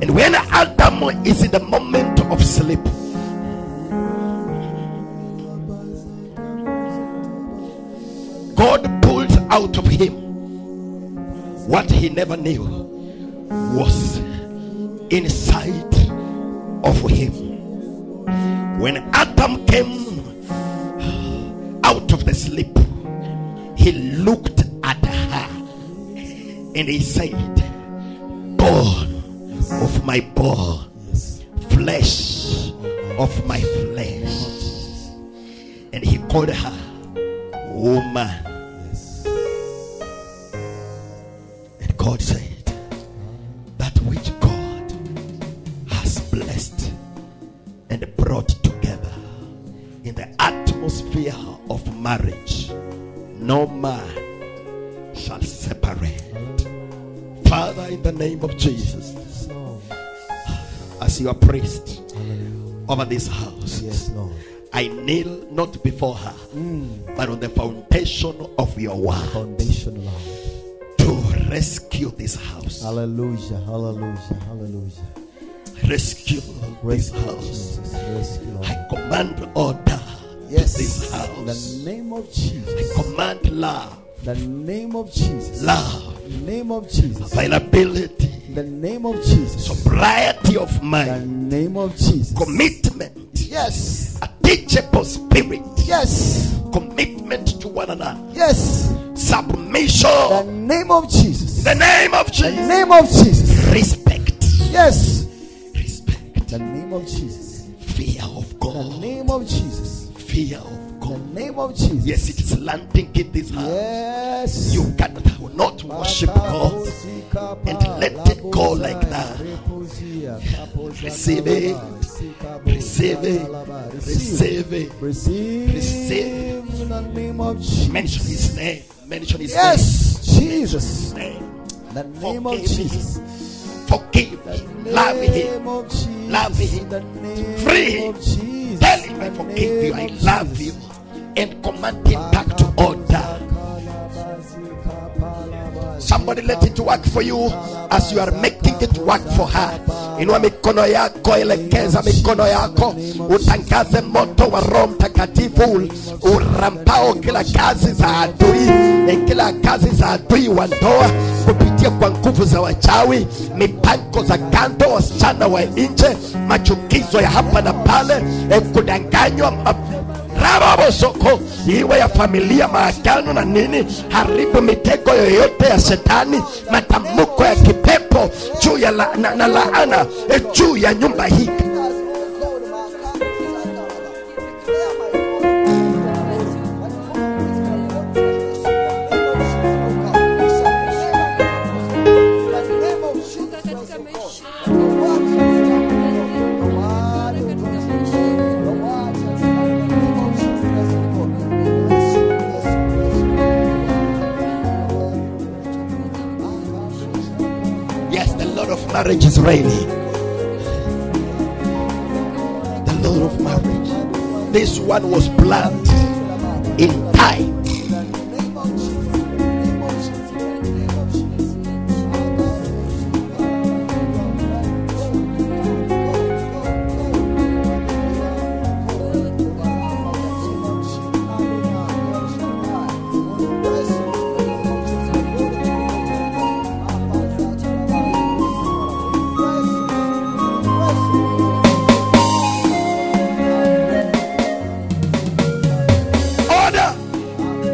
What he never knew was inside of him. When Adam came out of the sleep, he looked at her and he said, Bone of my bone, flesh of my flesh. And he called her woman. And God said, That which God has blessed and brought together in the atmosphere of marriage, no man shall separate. Father, in the name of Jesus, as your priest over this house, Yes, Lord. I kneel not before her, but on the foundation of your word Foundation, Lord. to rescue this house. Hallelujah. Hallelujah. Hallelujah. Rescue this Rescue, house. Jesus. Rescue, Lord. I command order Yes. to this In house. the name of I Jesus. command love, The name of Jesus. love, The name of Jesus. availability, The name of Jesus. sobriety of The mind, name of Jesus. commitment, Yes. a teachable spirit, Yes. commitment to one another, Yes. The submission. name of Jesus. The name of The Jesus. name of Jesus. Respect, Yes. respect, The name of Jesus. fear of The God, name of Jesus. fear of The God. name of Jesus. Yes, it is landing in this house. Yes. You cannot not worship God and let it go like that. Receive it. Receive it. Receive it. Receive. Receive. in the name of Jesus. Mention his name. Mention his Yes, Jesus. name. The name of Forgive Jesus. him. Forgive him. Love him. Name of Jesus. Love him. The name Free him. of Jesus. Tell him I The forgive you. name I of love Jesus. you. And command him back to order. Somebody let it work for you as you are making it work for her. Inua mikono yako, elekeza mikono yako, utangaze moto wa Roho Mtakatifu urampao kila kazi za adui, eh, kila kazi za adui wa ndoa kupitia kwa nguvu za wachawi, mipango za kando, wasichana wa nje, machukizo ya hapa na pale, eh, kudanganywa ma- rababosoko iwe ya familia maagano na nini haribu mitego yoyote ya shetani matamko ya kipepo juu ya la, na, na laana eh, juu ya nyumba hii yes the lord of marriage is reigning the lord of marriage this one was planned in time order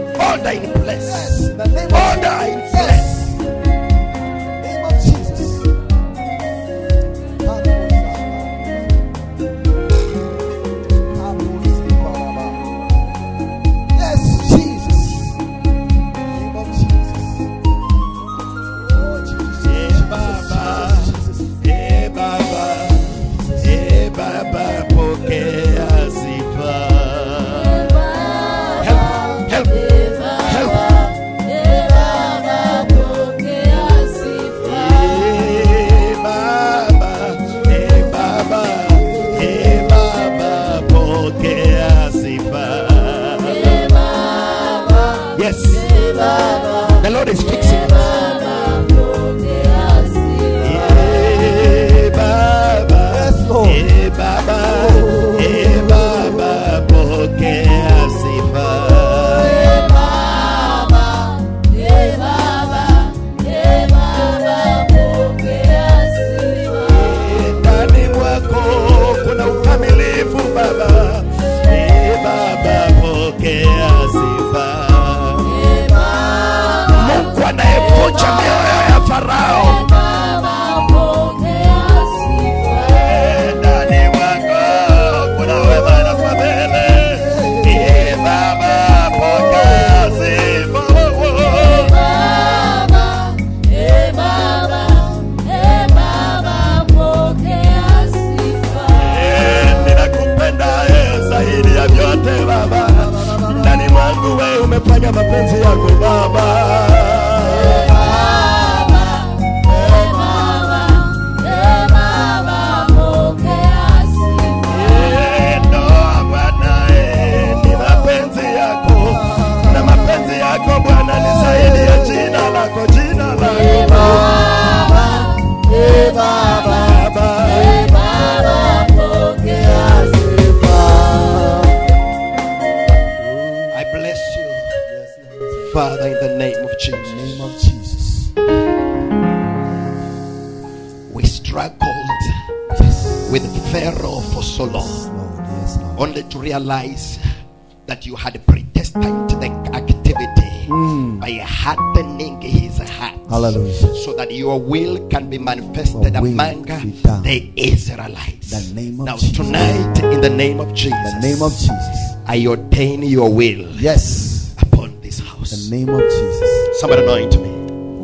struggled Yes. with Pharaoh for so long, Lord. Yes, Lord. only to realize that you had predestined the activity by hardening his heart. Hallelujah. So that your will can be manifested Your will among be done. the Israelites. The name of now, Jesus. tonight, in the name of Jesus, The name of Jesus. I ordain your will Yes. upon this The house. name of Jesus. Somebody anoint me.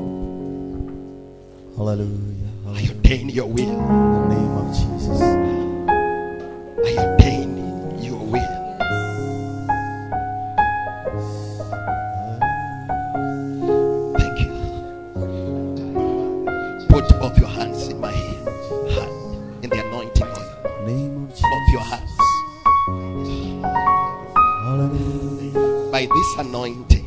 Hallelujah. I Hallelujah. ordain your will. The name of Jesus. I ordain your will. Thank you. Put both your hands in my hand, in the anointing oil. Name of Jesus. Both your hands. Hallelujah. By this anointing,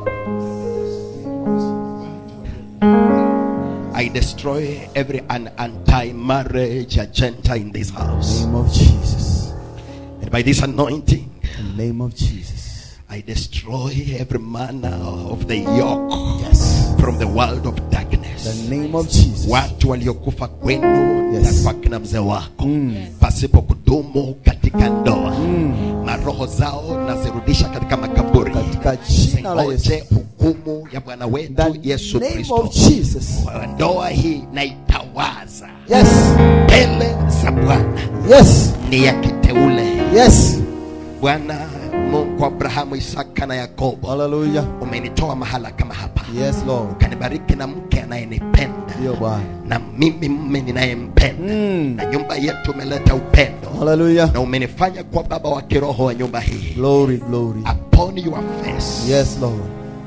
I destroy every an anti-marriage agenda in this house. Name of Jesus. And by this anointing, The name of Jesus. I destroy every manner of the yoke Yes. from the world of darkness. The name of Jesus. watu waliokufa kwenu Yes. na kwa kina mzee wako pasipo kudumu katika ndoa maroho zao nazirudisha katika makaburi Katika jina la Yesu. Zingoje hukumu ya bwana wetu The yesu name kristo of Jesus. Kwa ndoa hii naitawaza Yes. mbele za bwana Yes. ni ya kiteule Yes. bwana mungu wa abrahamu isaka na yakobo Hallelujah. umenitoa mahala kama hapa Yes, Lord. ukanibariki na mke anayenipenda Ndio Bwana. na mimi mme ninayempenda Mm. na nyumba yetu umeleta upendo Hallelujah. na umenifanya kuwa baba wa kiroho wa nyumba hii Glory, glory. upon your face Yes, Lord.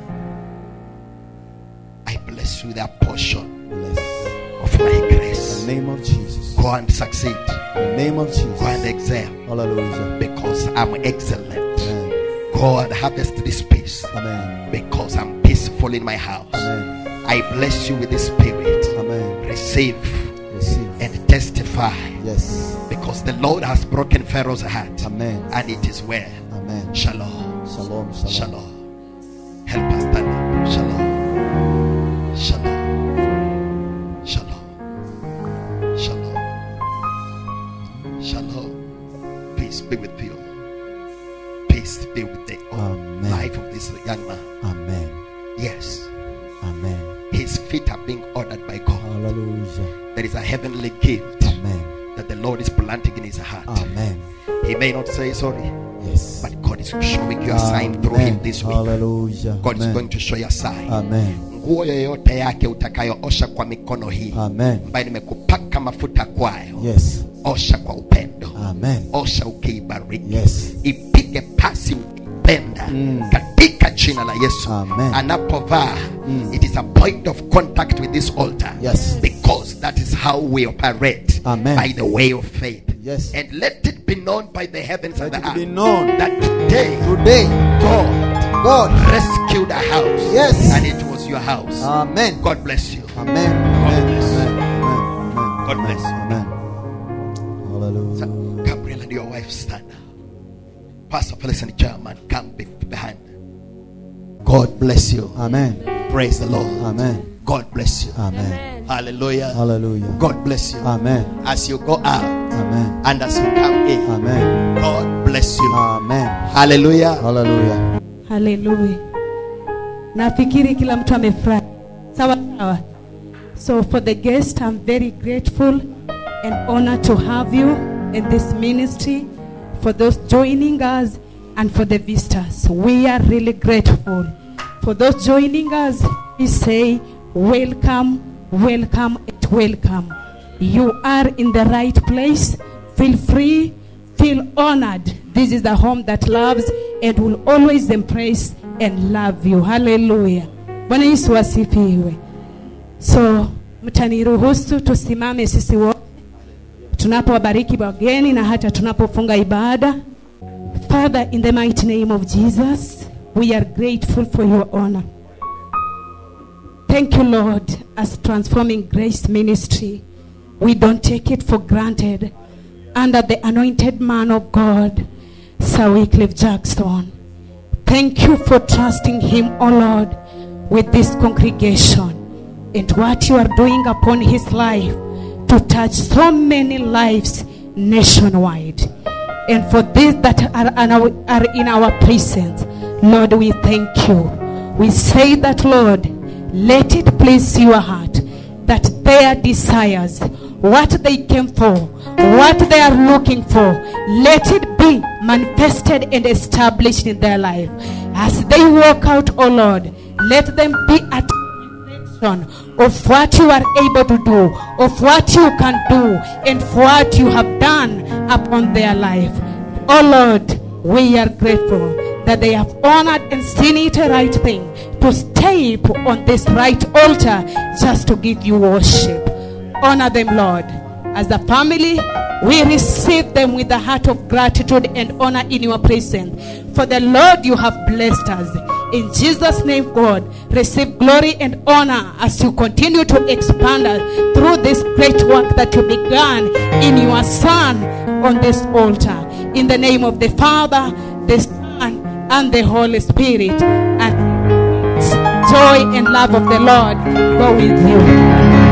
i bless you with a portion Bless. of my In grace the name of Jesus. go and succeed In the name of go and Jesus. excel Hallelujah. because i'm excellent Amen. go and harvest this peace Amen. because i'm peaceful in my house Amen. i bless you with the spirit Amen. receive Receive. and testify Yes. because the lord has broken pharaoh's heart Amen. and it is well Amen. shalom Shalom. Shalom. Shalom. Help us stand up. Shalom. Shalom. Shalom. Shalom. Shalom. Peace be with you. Peace be with the Amen. life of this young man. Amen. Yes. Amen. His feet are being ordered by God. Hallelujah. There is a heavenly gift Amen. that the Lord is planting in his heart. Amen. He may not say sorry, Yes. but God is showing you a sign through him this week. Hallelujah. God is Amen. going to show you a sign. Amen. nguo yoyote yake utakayoosha kwa mikono hii Amen. ambayo nimekupaka mafuta kwayo Yes. osha kwa upendo Amen. osha ukiibariki Yes. ipige pasi ukipenda Mm. katika jina la yesu Amen. anapovaa Mm. it is a point of contact with this altar Yes. because that is how we operate Amen. by the way of faith Yes. and let it be known by the heavens and Let the it be earth known that today today. god God. rescued a house Yes. and it was your house Amen. god bless you Amen. Amen. bless. Amen. Amen. God bless you. Amen. Hallelujah. So, Gabriel and your wife stand. Pastor Felicity German, come be behind. God bless you. Amen. Praise the Lord. Amen. God bless you. Amen. Hallelujah. Hallelujah. God bless you. Amen. As you go out Amen. and as you come in, Amen. God bless you. Amen. Hallelujah. Hallelujah. haleluya nafikiri kila mtu amefurahi sawa sawa so for the guest i'm very grateful and honored to have you in this ministry for those joining us and for the visitors we are really grateful for those joining us we say welcome welcome and welcome you are in the right place feel free feel honored. This is the home that loves and will always embrace and love you. Hallelujah. Bwana Yesu asifiwe. So mtaniruhusu tusimame sisi wote tunapowabariki wageni na hata tunapofunga ibada. Father, in the mighty name of Jesus, we are grateful for your honor. Thank you, Lord, as transforming grace ministry. We don't take it for granted. Under the anointed man of God, Sir Wycliffe Jackson. Thank you for trusting him, O Lord, with this congregation and what you are doing upon his life to touch so many lives nationwide. And for these that are, in our- are in our presence, Lord, we thank you. We say that, Lord, let it please your heart that their desires, what they came for, what they are looking for, let it be manifested and established in their life. As they walk out, oh Lord, let them be at reflection of what you are able to do, of what you can do, and what you have done upon their life. Oh Lord, we are grateful that they have honored and seen it a right thing to step on this right altar just to give you worship. Honor them, Lord. As a family, we receive them with a heart of gratitude and honor in your presence. For the Lord, you have blessed us. In Jesus' name, God, receive glory and honor as you continue to expand us through this great work that you began in your Son on this altar. In the name of the Father, the Son, and the Holy Spirit. And joy and love of the Lord go with you.